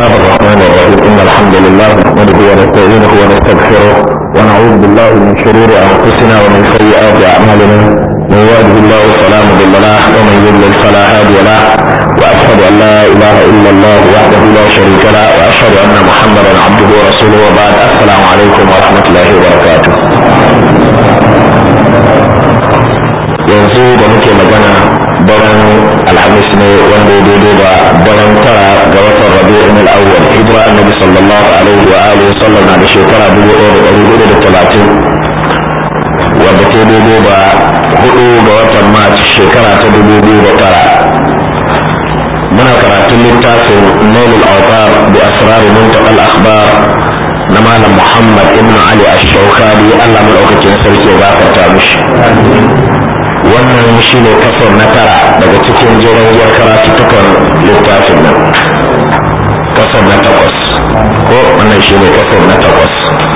الله الرحمن الرحيم إن الحمد لله نحمده ونستعينه ونستغفره ونعوذ بالله من شرور أنفسنا ومن سيئات أعمالنا من يهده الله فلا مضل له ومن يضلل فلا هادي له وأشهد أن لا إله إلا الله وحده لا شريك له وأشهد أن محمدا عبده ورسوله وبعد السلام عليكم ورحمة الله وبركاته yanzu da muke magana daren alhamis ne wanda ya daidai da daren tara ga watan rabi'in al-awwal hijira annabi sallallahu alaihi wa alihi wa sallam na da shekara dubu ɗaya da ɗari hudu da talatin wadda ta daidai da hudu ga watan march shekara ta dubu biyu da tara muna karatun littafin nailul autar bi asrar muntaqal akhbar na malam muhammad ibn ali ash-shawkani Allah madaukakin sarki ya gafarta mishi wannan shi ne kasar na tara daga cikin jiragiyar karatuttukan littafin nan kasar na takwas ko wannan shi ne kasar na takwas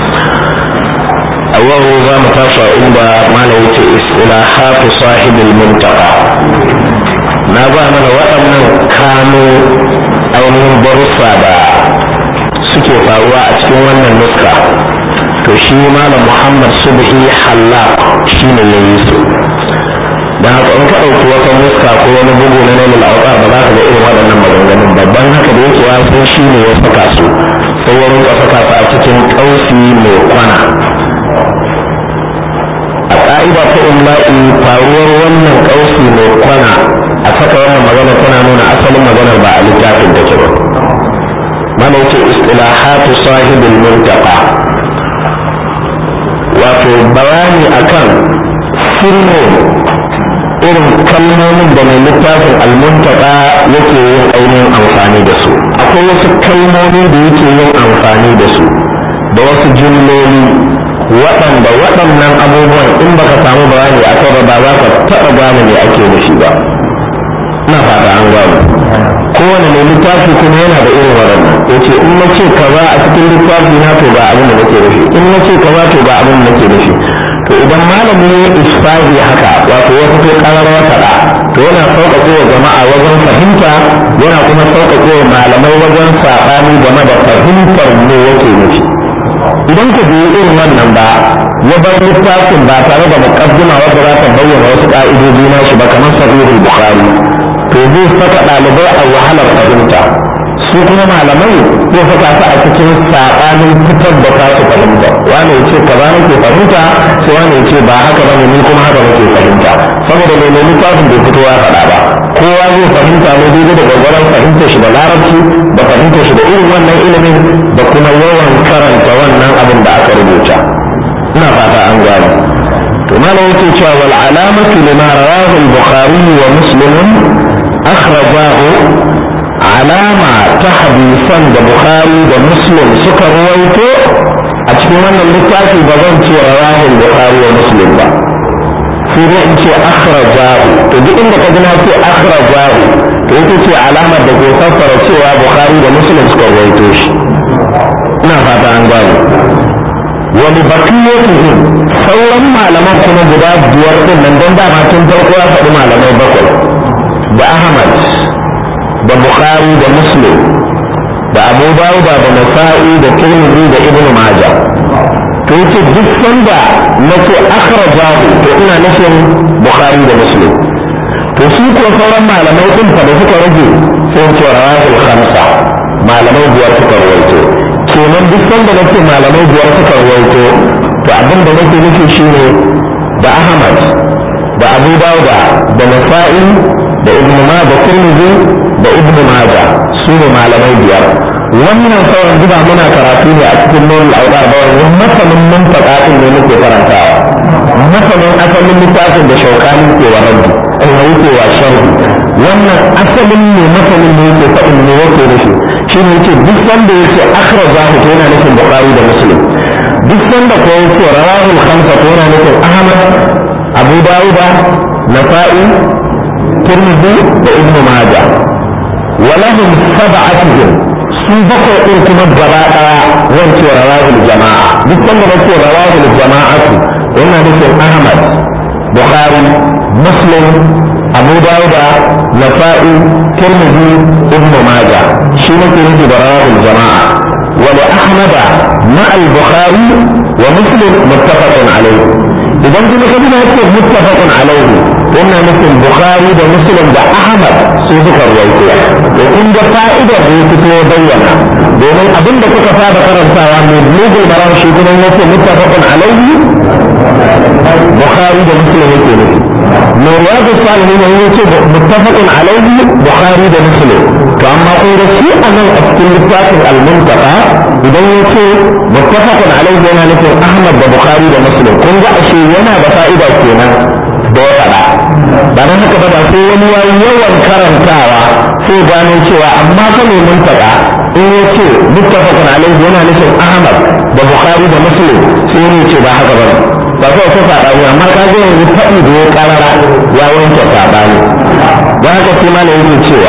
a yau za mu tashi inda malam yake isila hafi sahibul muntaka na ba mana waɗannan kano ainihin barussa da suke faruwa a cikin wannan nuska to shi malam muhammad subhi hallaq shi ne ya yi su da haka in ka ɗauki wata muska ko wani bugu na nailul auka ba za ka ga irin waɗannan maganganun babban haka da yake ya san shi ne ya saka su sai ya rinka saka su a cikin ƙausi mai kwana a ƙa'ida ta imla'i faruwar wannan ƙausi mai kwana a saka wannan magana tana nuna asalin maganar ba a littafin da ke ba mana yake istilahatu sahibul muntaqa wato bayani akan sirrin irin kalmomin da mai littafin almuntaka yake yin ainihin amfani da su akwai wasu kalmomi da yake yin amfani da su da wasu jumloli waɗanda waɗannan abubuwan in baka samu bayani a kai ba za ka taɓa gane me ake nufi ba ina fata an gano kowane mai littafi kuma yana da irin waɗannan ya ce in na ce kaza a cikin littafi na to ga abin da nake nufi in na ce kaza to ga abin da nake nufi to idan malamin ya isfahi haka wato ya fito karar faɗa to yana sauƙaƙe wa jama'a wajen fahimta yana kuma sauƙaƙe wa malamai wajen saɓani game da fahimtar me yake nufi idan ka bi irin wannan ba ya bar littafin ba tare da muƙaddima wadda za ta bayyana wasu ƙa'idoji na shi ba kamar sahihul bukhari to zai saka ɗalibai a wahalar fahimta su kuma malamai zai saka su a cikin saɓanin fitar da tasu fahimta wani ya ce kaza nake fahimta sai wani ya ce ba haka ba ne ni kuma haka nake fahimta saboda mai nemi littafin bai fito ya faɗa ba kowa zai fahimta ne daidai da gwagwaron fahimtar shi da larabci da fahimtar shi da irin wannan ilimin da kuma yawan karanta wannan abin da aka rubuta ina fata an gane to malam yake cewa wal alamatu lima rawahu al-bukhari wa muslim akhrajahu alama ta hadisan da bukhari da muslim suka ruwaito a cikin wannan littafi ba zan ce rawahul bukhari wa muslim ba sai dai in ce akhrajahu to duk inda ka gina ce akhrajahu to ita ce alamar da ke fassara cewa bukhari da muslim suka ruwaito shi ina fata an gane wani bakiyatuhum sauran malaman kuma guda biyar din nan don dama tun farko ya faɗi malamai bakwai da ahmad da bukhari da muslim da abu dawuda da nasa'i da tirmidhi da ibnu majah to yace duk sanda nace akhrajahu to ina nufin bukhari da muslim to su ko sauran malamai din fa da suka rage sai ce rawahul khamsa malamai biyar suka rawaito kenan duk sanda nace malamai biyar suka rawaito to abin da nake nufi shine da ahmad da abu dawuda da nasa'i da ibnu ma da tirmidhi da ibnu maja su ne malamai biyar wannan sauran zuba muna karatu ne a cikin nurul audar ba wannan masanin mun faɗa din ne muke karantawa masanin asalin littafin da shaukani ke wa rabbi in yake wa sharhi wannan asalin ne masanin ne yake faɗin ne yake da shi shi ne yake duk wanda yake akhraja hu to yana nufin bukhari da muslim duk wanda ko yake rawahul khamsa to yana nufin ahmad abu dawuda nasa'i tirmidhi da ibnu majah ولهم سبعتهم su bakwai ɗin kuma gaba ɗaya zan ce rawahul jama'a duk wanda na ce rawahul jama'atu yana nufin ahmad bukhari muslim abu dawuda nasa'i tirmidhi ibn majah shi ne ke nufi da rawahul jama'a wa li ahmad ma al bukhari wa muslim muttafaqun alayhi idan kuma kaji na ce muttafaqun alayhi wannan nufin bukhari da muslim da ahmad su suka ruwaito to kun ga fa'idar da ya fito bayyana domin abin da kuka saba karantawa mai bulugul maram shi kuma yace muttafaqun alayhi bukhari da muslim yake nufi mai riyadu salihin ne yace muttafaqun alayhi bukhari da muslim to amma kun ga shi a nan a cikin littafin al-muntaqa idan yace muttafaqun alayhi yana nufin ahmad da bukhari da muslim kun ga ashe yana da fa'ida kenan da ya faɗa ba nan haka ba da sai wani yawan karantawa sai gano cewa amma fa mai muntaka in ya ce muttafaqun alaihi yana nufin ahmad da bukhari da muslim sai ya ce ba haka ba ba sai ta saɓani amma ka ga yanzu faɗi da ya karara ya wanke saɓani don haka sai ma yake cewa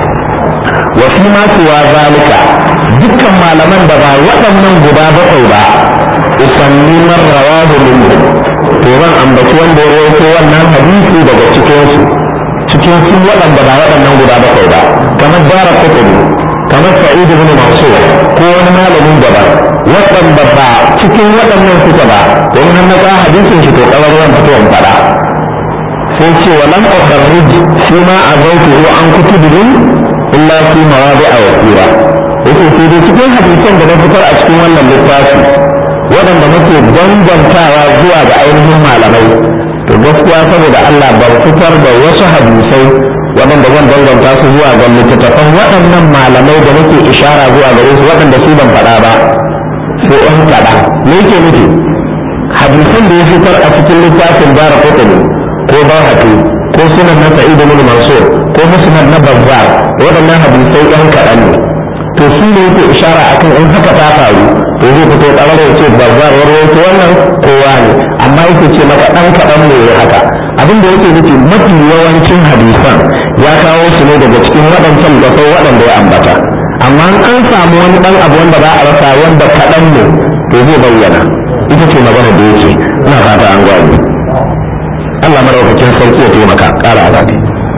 wa fi ma suwa zalika dukkan malaman da ba waɗannan guda bakwai ba usanni man rawahu minhu to zan ambaci wanda ya rawaito wannan hadisi daga cikin su cikin su waɗanda ba waɗannan guda bakwai ba kamar dara kutubi kamar sa'id ibn mansur ko wani malamin daban waɗanda ba cikin waɗannan suka ba don har na ga hadisin shi to kawar ran fito in faɗa sai ce wa lam ukharrij fi ma azawtuhu an kutubihim illa fi mawadi'a wasira yake sai dai cikin hadisan da na fitar a cikin wannan littafi waɗanda muke dangantawa zuwa ga ainihin malamai to gaskiya saboda Allah ban fitar da wasu hadisai waɗanda zan danganta su zuwa ga littattafan waɗannan malamai da nake ishara zuwa gare su waɗanda su ban faɗa ba sai ɗan kaɗa me yake nufi hadisan da ya fitar a cikin littafin bara kotuni ko bahatu ko sunan na sa'id ibn mansur ko musnad na bazzar waɗannan hadisai ɗan kaɗan ne to shi ne yake ishara akan in haka ta faru to zai fito kamar ya ce bazzar warwaito wannan kowa ne amma yake ce maka ɗan kaɗan ne ya haka abin da yake nufi mafi yawancin hadisan ya kawo su ne daga cikin waɗancan lafai waɗanda ya ambata amma an samu wani ɗan abu wanda ba a rasa wanda kaɗan ne to zai bayyana ita ce magana da yake ina fata an gwaje Allah madaukakin sarki ya taimaka ƙara azadi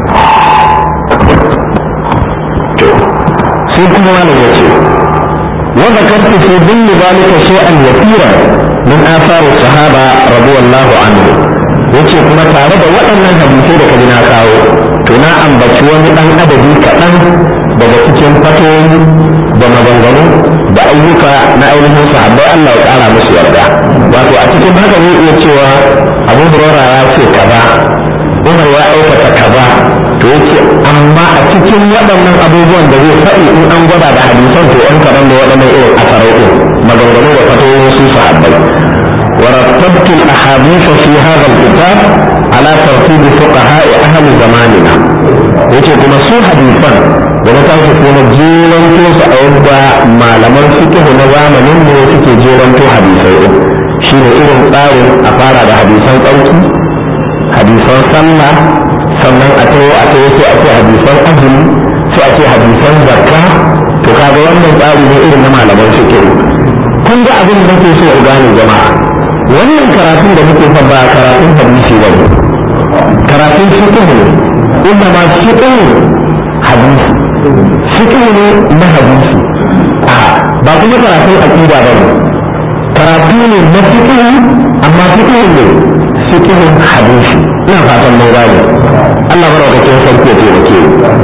sai kuma malam ya ce wa zakartu fi dhilli zalika shay'an yasira min athar sahaba radiyallahu anhu yace kuma tare da waɗannan hadisai da kaji na kawo to na ambaci wani ɗan adadi kaɗan daga cikin fatoyi da maganganu da ayyuka na ainihin sahabbai Allah ya ƙara musu yarda wato a cikin haka zai iya cewa abu hurara ya ce kaza umar ya aikata kaza to yake amma a cikin waɗannan abubuwan da zai faɗi in an gwada da hadisan to an kaɗan da waɗannan irin asarai ɗin maganganu da fatoyin su sahabbai ورتبت الأحاديث في هذا الكتاب على ترتيب فقهاء أهل زماننا yace kuma su hadisan da na tashi kuma jeranto su a yadda malaman fiqh na zamanin ne suke jeranto hadisai din shine irin tsarin a fara da hadisan tsarki hadisan sallah sannan a tayo a tayo sai a ce hadisan azumi sai a ce hadisan zakka to kaga wannan tsari ne irin na malaman fiqh kun ga abin da nake so ku gane jama'a wannan karatun da muke fa ba karatun hadisi ba ne karatun fiqh ne inda ma fiqh hadisi fiqh ne na hadisi a ba kuma karatun aqida ba ne karatu ne na fiqh amma fiqh ne fiqh hadisi ina fatan mun gane Allah madaukakin sarki ya taimake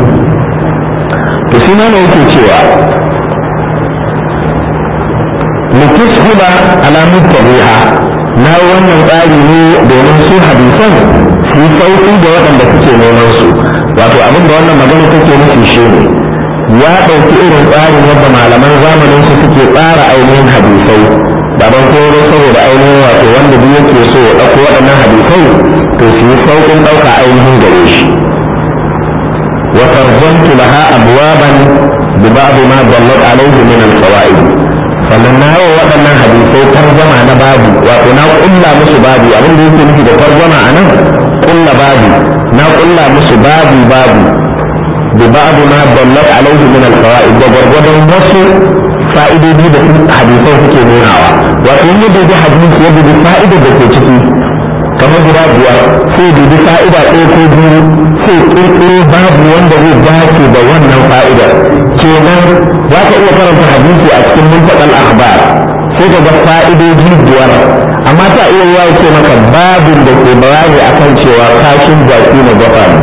to shi ne yake cewa litushiba ala muttabiha na wannan tsari ne domin su hadisan su yi sauki da waɗanda suke neman su wato abin da wannan magana take nufi shi ne ya ɗauki irin tsarin yadda malaman zamanin su suke tsara ainihin hadisai ba don koro saboda ainihin wato wanda duk yake so ya ɗauko waɗannan hadisai to su yi sauƙin ɗauka ainihin gare shi wa tarjamtu laha abwaban bi ba'd ma dallat alayhi min al-fawaid sannan na yi waɗannan hadisai tarjama na babu wato na ƙulla musu babu abin da yake nufi da tarjama a nan ƙulla babu na ƙulla musu babu babu da babu ma dallat alaihi min alfawaid da gwargwadon wasu fa'idodi da hadisai suke nunawa wato in yadda da hadisi yadda da fa'idar da ke ciki kamar guda biyar sai dubi fa'ida ɗaya ko biyu sai ƙirƙiro babu wanda zai dace da wannan fa'idar kenan za ka iya karanta hadisi a cikin muntaƙal akhbar sai ka ga fa'idoji biyar amma ta iya yawa ce maka babin da ke bayani akan cewa kashin jaki na gafa ne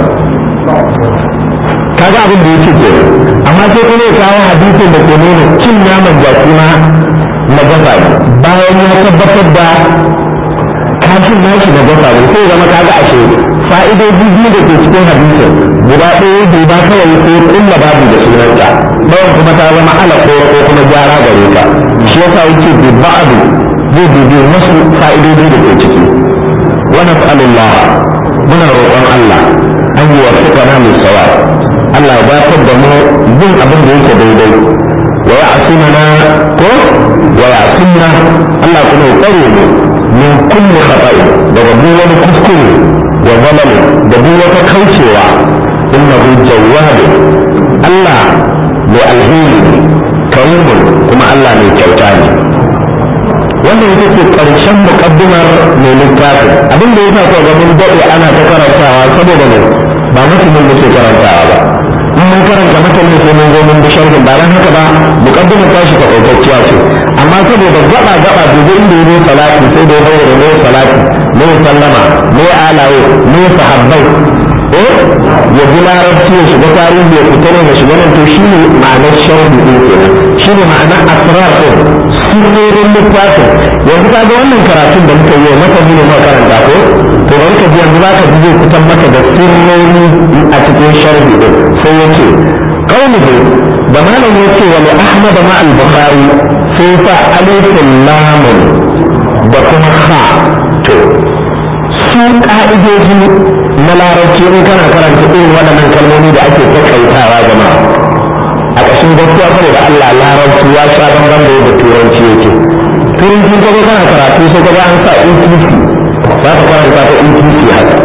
kaga abin da yake ke amma sai kuma ya kawo hadisin da ke nuna cin naman jaki ma na gafa ne bayan ya tabbatar da kashin nashi na gafa ne sai zama kaga ashe fa'idoji biyu da ke cikin hadisin guda ɗaya bai ba kawai sai kulla babu da sunanta ɗayan kuma ta zama ala ko ko kuma gyara gare ka shi yasa yake bi ba'du zai bibi wasu fa'idoji da ke ciki wa nas'alullah muna roƙon Allah an yi wasiƙana mai sawa Allah ya dafar da mu yin abin da yake daidai wa ya asimana ko wa ya asimna Allah kuma ya tsare mu min kulli khata'i daga duk wani kuskure wa zalal da duk wata kaucewa innahu jawwab Allah mai alheri karimun kuma Allah mai kyauta ne wannan ita ce ƙarshen muƙaddimar mai littafin abin da ya sa ko ga mun daɗe ana ta karantawa saboda ne ba mutumin muke karantawa ba in mun karanta matanin sai mun zo mun bi sharhin ba dan haka ba muqaddimar tashi ta kokacciya ce amma saboda gaba gaba dubu inda yayi salati sai da bayyana ne salati ne sallama ne alaye ne sahabbai eh ya ji larabci ya shiga tarihi ya fita ne ya shiga nan to shine ma'anar sharhi din kenan shine ma'anar asrar din sirrin littafin yanzu ka ga wannan karatun da muka yi maka ne ma karanta ko to bari ka ji yanzu zaka ji zai fitar maka da sirrori a cikin sharhi din sai yace qawluhu da malam yace wa li ahmad ma al bukhari sai fa alifun lam da kuma ha to su ka'idoji na larabci in kana karanta irin waɗannan kalmomi da ake takaitawa jama'a a ƙashin gaskiya kuma da Allah larabci ya sha bamban da yadda turanci yake turanci ka kana karatu sai ka ga an sa ETC za ka karanta ta ETC haka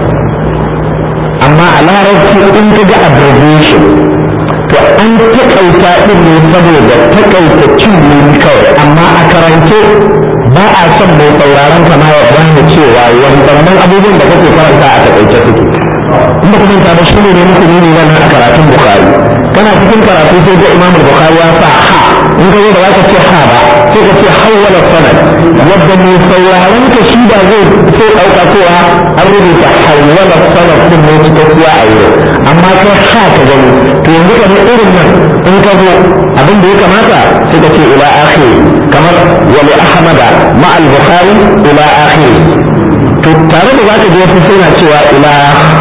amma a larabci in ka ga abbreviation to an takaita din ne saboda takaita cin ne kawai amma a karance ba a son mai sauraron kama ya gane cewa wannan abubuwan da kake karanta a takaice suke in ba kuma ba shi ne ne muku nuni nan a karatun bukhari kana cikin karatu sai ga imamu bukhari ya sa ha in ka zo da zaka ce ha ba sai ka ce hawwala sanad yadda mai sauraron ka shi ba zai sai dauka cewa an rubuta hawwala sanad din ne cikakkiya a yau amma kai ha ka gani to yanzu kamar irin nan in ka zo abin da ya kamata sai ka ce ila akhiri kamar wa li ahmada ma al bukhari ila akhiri to tare da zaka je wasu suna cewa ila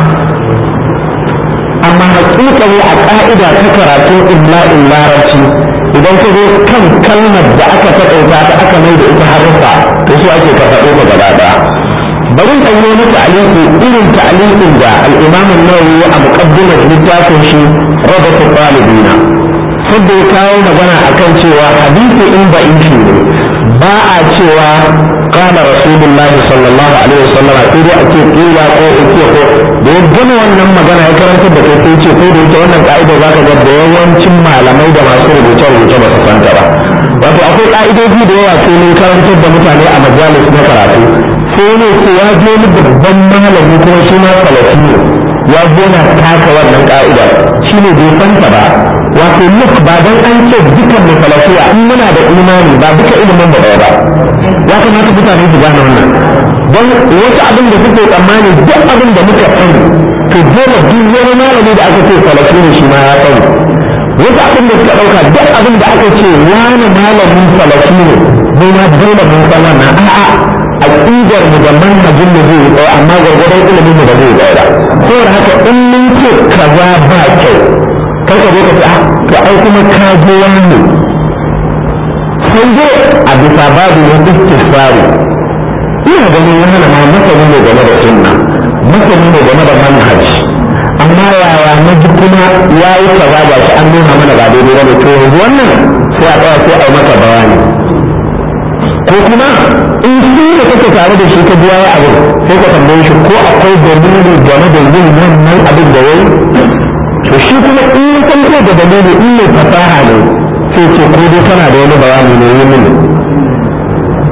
amma hakika ne a ka'ida ta karatun imla'in larabci idan ka zo kan kalmar da aka taƙaita ta aka mai da ita haruffa to su ake ka faɗo ka gaba ɗaya bari in yi wani ta'aliki irin ta'alikin da al-imam an-nawawi a muqaddimar littafin shi rabatu talibina sabda ya kawo magana akan cewa hadisi in ba in shi ne ba a cewa قال رسول الله صلى الله عليه وسلم sai dai ake kila ko ake ko da ya gama wannan magana ya karanta da kai sai ce ko da ita wannan ka'ida zaka ga da yawancin malamai da masu rubuce rubuce ba su santa ba wato akwai ka'idoji da yawa sai mun karantar da mutane a majalis na karatu sai ne ko ya je ni babban malami kuma shi ma salafi ne ya zo na taka wannan ka'ida shi ne bai santa ba wato look ba dan an ce dukan mu salafiya in muna da imani ba duka ilimin da ɗaya ba ya kamata mutane su gane wannan don wasu abin da suke tsammani duk abin da muka sani to dole duk wani malami da aka ce salafi ne shi ma ya sani wasu abin da suka ɗauka duk abin da aka ce wani malamin salafi ne mu ma dole mun san wannan a'a aqidar mu da manhajin mu zai tsaya amma gwargwadon ilimin mu da zai tsaya saboda haka in mun ce kaza ba kyau kai ka zo ka ce to ai kuma ka je wani sai dai a bisa babu na istifari ina ganin ya hana ma masani ne game da sunna masani ne game da manhaj amma yaya na ji kuma ya yi kaza ba shi an nuna mana ba daidai ba ne to yanzu wannan sai a tsaya sai a yi maka bayani ko kuma in shi da kake tare da shi ka biya ya abin sai ka tambaye shi ko akwai dalili game da yin wannan abin da yayi to shi kuma in ya san ko da dalili in mai fasaha ne sai ce ko dai kana da wani bayani ne yi mini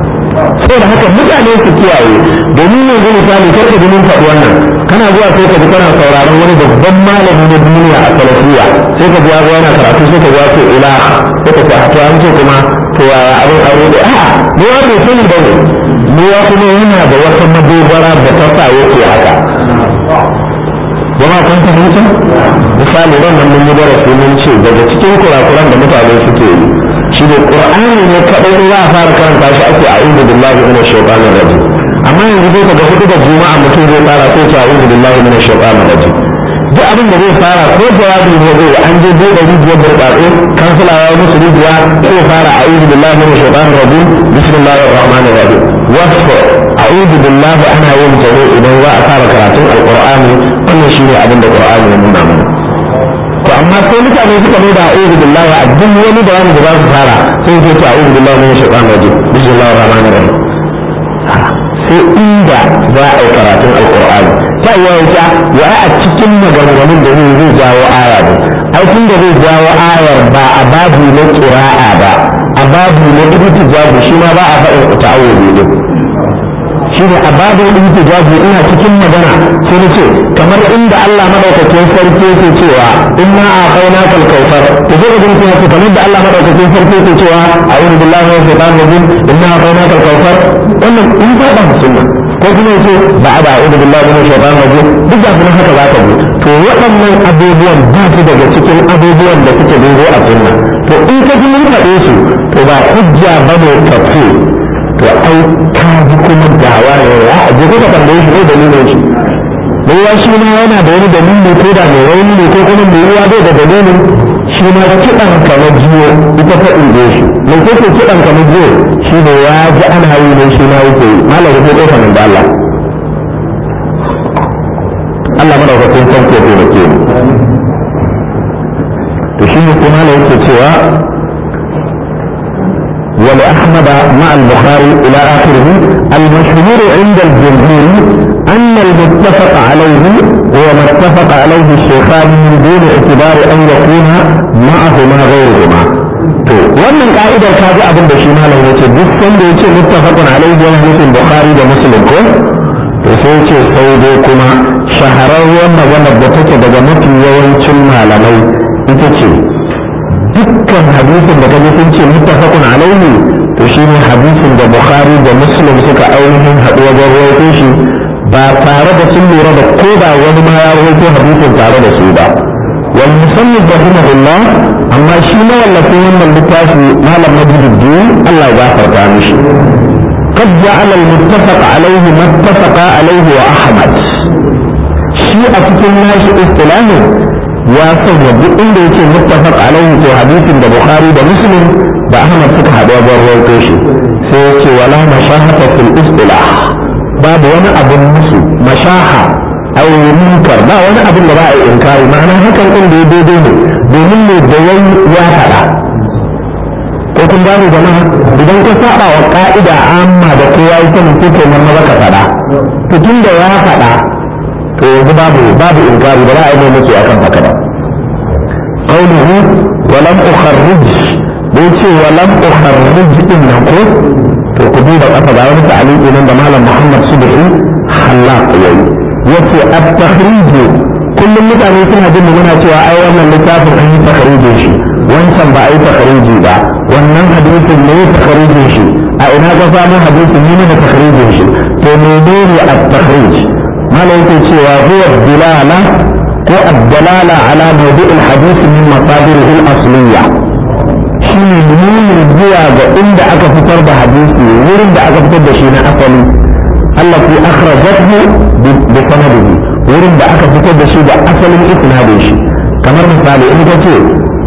saboda haka mutane su kiyaye domin yanzu misali karka ji mun faɗi wannan kana zuwa sai ka ji kana sauraron wani babban malami na duniya a salafiya sai ka ji ya zo yana karatu sai ka ji ya ce ila sai ka ce a to an ce kuma to yaya abin aure da a'a mu ya bai sani ba ne mu ya kuma yana da wata madogara da ta sa yake haka jama kun fahimta misali ran nan mun yi darasi mun ce daga cikin kurakuran da mutane suke yi shi ne qur'ani ne kadai in za a fara karanta shi ake a'udhu billahi minash shaitanir rajim amma yanzu zai ka ga hudu da juma'a mutum zai fara sai ce a'udhu billahi minash shaitanir rajim duk abin da zai fara ko jawabi ne zai an je buɗe rijiyar burtsatse kansila ya musu rijiya sai fara a'udhu billahi minash shaitanir rajim bismillahir rahmanir rahim wasu a'udhu billahi ana yin jare idan za a fara karatun alqur'ani wannan shine abin da qur'ani ya nuna mana to amma sai mutane suka mai da a'udhu billahi a duk wani bayani da za su fara sai su ce a'udhu billahi minash shaitanir rajim bismillahir rahmanir rahim sai inda za a yi karatun alqur'ani ta iya wuta ya a cikin maganganun da zai zai jawo aya ne ai tun da zai jawo ayar ba a babu na qira'a ba a babu na ibtijabi shi ma ba a faɗin ta'awudi din shi ne a babin intijabi ina cikin magana sai na ce kamar inda Allah madaukakin sarki yake cewa inna a'tayna kal kautsar to zai ga mutum yake kamar da Allah madaukakin sarki yake cewa a'udhu billahi minash shaitanir rajim inna a'tayna kal kautsar wannan in ba da sunna ko kuma yace ba da a'udhu billahi minash shaitanir rajim duk da kuma haka zaka bi to waɗannan abubuwan ba su daga cikin abubuwan da suke dingo a sunna to in ka ji mun faɗe su to ba hujja bane tafsir to ai ka ji kuma dawa ne ya je ka tambaye shi ne dalilin shi ne ya shi ma yana da wani dalili ko da mai rauni ne ko kuma mai ruwa bai da dalilin shi ma kiɗan ka na jiyo ita ta inje shi mai kake kiɗan ka na jiyo shi ne ya ji ana yi ne shi ma yake yi malam ko kofa nan da Allah Allah madaukakin sarki ya taimake mu to shi ne kuma yake cewa ولأحمد مع البخاري إلى آخره المشهور عند الجمهور أن المتفق عليه هو ما اتفق عليه الشيخان من دون اعتبار أن يكون معهما غيرهما wannan ka'idar ka ji abin da shi malam yace duk sanda yace muttafaqun alaihi wa nufin bukhari da muslim ko to sai yace sai dai kuma shahararren maganar da take daga mafi yawancin malamai ita ce dukkan hadisin da kaje sun ce muttafaqun alaihi to shine hadisin da bukhari da muslim suka ainihin haɗu wajen rawaito shi ba tare da sun lura da ko da wani ma ya rawaito hadisin tare da su ba wal musannif rahimahullah amma shi ma wallafin wannan littafi malam majiduddin Allah ya gafarta mishi قد جعل المتفق عليه ما اتفق عليه وأحمد شيء أتكلم ناشئ اصطلاحه ya sanya duk inda yake muttafaq alaihi to hadisin da bukhari da muslim da ahmad suka haɗu wajen rawaito shi sai ya ce wala mashahata fil istilah babu wani abun musu mashaha aw munkar ba wani abin da ba a inkari ma'ana hakan din da ya daidai ne domin ne da yayi ya faɗa ko kun gane jama'a idan ka saba wa ka'ida amma da kowa ya sani sai kai nan maza ka faɗa to tun da ya faɗa to yanzu babu babu inkari ba za a yi mai muke akan haka ba qawluhu wa lam ukharrij da yace wa lam ukharrij din nan ko to ku duba kafa ga wani ta'aliki nan da malam Muhammad Subhi halaq yayi yace at-takhrij kullum mutane suna jin muna cewa ai wannan littafin an yi takharijin shi wancan ba a yi takhariji ba wannan hadisin ne takharijin shi a ina ka samu hadisin ne da takharijin shi to menene at-takhrij malam yake cewa huwa dilala ko ad-dalala ala mawdu' al-hadith min masadirihi al-asliyya shine nuni zuwa ga inda aka fitar da hadisi wurin da aka fitar da shi na asali allati akhrajathu bi sanadihi wurin da aka fitar da shi da asalin isnadin shi kamar misali in ka ce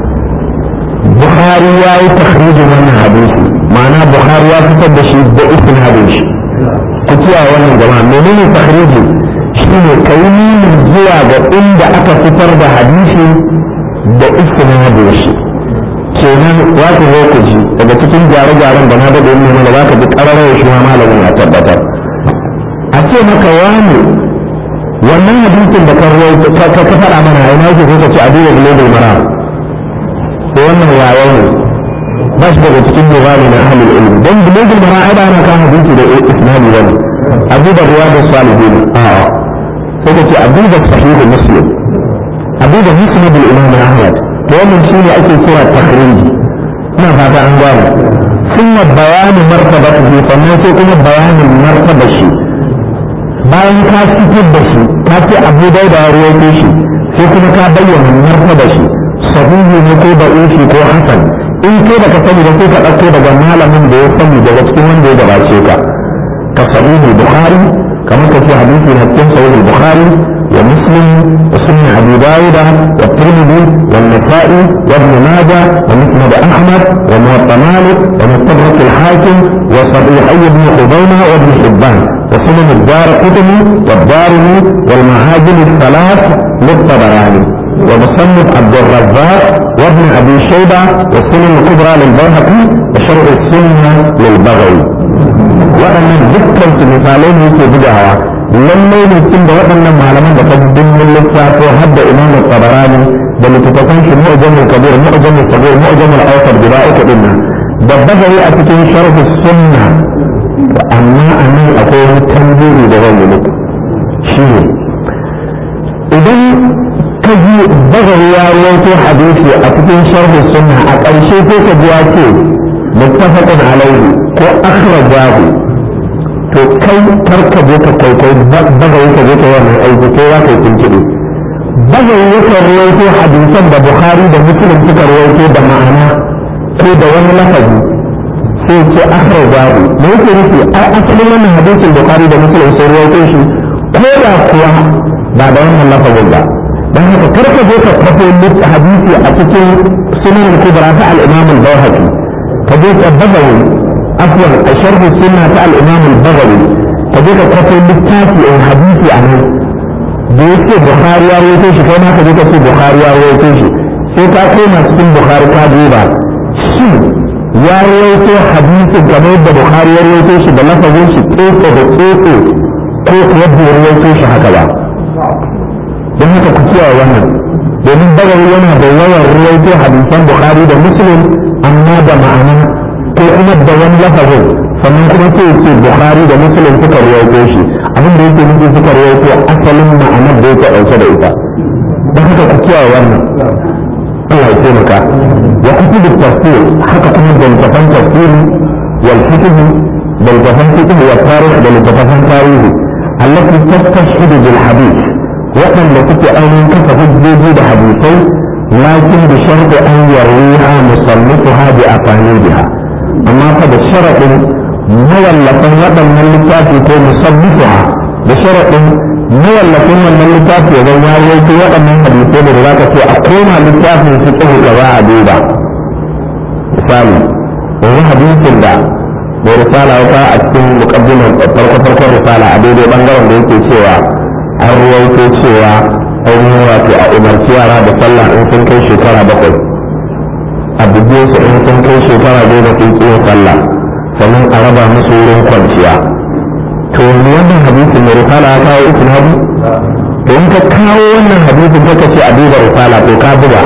Bukhari ya yi takhrijin wannan hadisi ma'ana Bukhari ya fitar da shi da isnadin shi ku kiyaye wannan jama'a menene takhriji shine kai nuni zuwa ga inda aka fitar da hadisi da isnadin shi kenan za ku zo ku ji daga cikin gyare-gyaren da na daga yin mana za ka ji ƙararrawar shi ma malamin a tabbatar a ce maka wani wannan hadisin da ka ka faɗa mana a ina yake ko ka ce a duba global mara ko wannan wayo ne ba shi daga cikin nizami na ahlul ilmi don bulugul mara'ida ana kan hadisi da isnadi wani abu da riyadu salihin a'a sai ka ce abu da sahihu muslim abu da musnad al-imam ahmad to wannan shine ake kira takhriji ina fata an gane ثم بيان مرتبته sannan sai kuma bayanin martaba shi bayan ka fitar da shi ka ce abu dai da ruwaito shi sai kuma ka bayyana martaba shi sahihi ne ko da'ifi ko hasan in kai da ka sani da sai ka ɗauko daga malamin da ya sani daga cikin wanda ya gabace ka ka sahihi bukhari kamar ka ce hadisi na cikin sahihi bukhari wa muslim wa sunan abi dawud wa tirmidhi wa nasa'i wa ibn majah wa musnad ahmad wa muwatta malik wa mustadrak al-hakim wa sahih ibn khuzaimah wa ibn hibban وسنن الدار قطني والدارمي والمعاجم الثلاث للطبراني ومصنف عبد الرزاق وابن ابي شيبه والسنن الكبرى للبيهقي وشرع السنه للبغوي waɗannan dukkan su misalai ne yake bugawa lallai ne tun da waɗannan malaman da kaddin mun lissafo har da imamu tabarani da littattafan shi mu'jamul kabir mu'jamul kabir mu'jamul awsat guda uku din nan da bagari a cikin sharh sunna amma a nan akwai wani tambiri da zan yi muku shi ne idan ka ji bagari ya rawaito hadisi a cikin sharh sunna a ƙarshe sai ka ji ya ce muttafaqun alaihi ko akhrajahu to kai karka je ka kai kai bagayi ka je ka yi wannan aiki ko za ka yi tuntuɓe bagayi yakan rawaito hadisan da bukhari da muslim suka rawaito da ma'ana ko da wani lafazi sai ce akhrajahu me yake nufi ai asalin wannan hadisin bukhari da muslim sun rawaito shi ko da kuwa ba da wannan lafazin ba dan haka karka je ka kwafo hadisi a cikin sunan kubra ta al-imam al-bayhaqi ka je ka bagayi afwan a sharhi sunna ta al-imam al-baghawi ka je ka kwato littafi in hadisi a nan da yake bukhari ya rawaito shi kai ma ka je ka ce bukhari ya rawaito shi sai ka koma cikin bukhari ka duba shi ya rawaito hadisi game da bukhari ya rawaito shi da lafazin shi tsotso da tsotso ko kuwa bai rawaito shi haka ba don haka ku kiyaye wannan domin bagawi yana da yawan rawaito hadisan bukhari da muslim amma da ma'ana ko kuma da wani lafazin sannan kuma sai ce bukhari da muslim suka rawaito shi abin da yake nufi suka rawaito asalin ma'anar da yake ɗauke da ita don haka ku kiyaye wannan Allah ya taimaka wa kutubu tafsir haka kuma da littafan tafsiri wal fiqh da littafan fiqh wa tarikh da littafan tarihi allati tastashhidu bil hadith waɗanda suke ainihin kafa hujjoji da hadisai lakin bi sharti an yarwiha musannifuha bi aqalidiha amma fa da sharaɗin mawallafin waɗannan littafi ko musabbifuha da sharaɗin mawallafin wannan littafi zan ya rawaito waɗannan hadisai da za ka ce a koma littafin su tsohu da za a duba misali yanzu hadisin da mai risala wata a cikin mukaddimar farko farkon risala a daidai bangaren da yake cewa an rawaito cewa ainihin wato a umarci yara da sallah in sun kai shekara bakwai a buge su in sun kai shekara goma sun kiyon sallah sannan a raba musu wurin kwanciya to yanzu wannan hadisin mai risala ya kawo uku na to in ka kawo wannan hadisin ka ce a duba risala to ka buga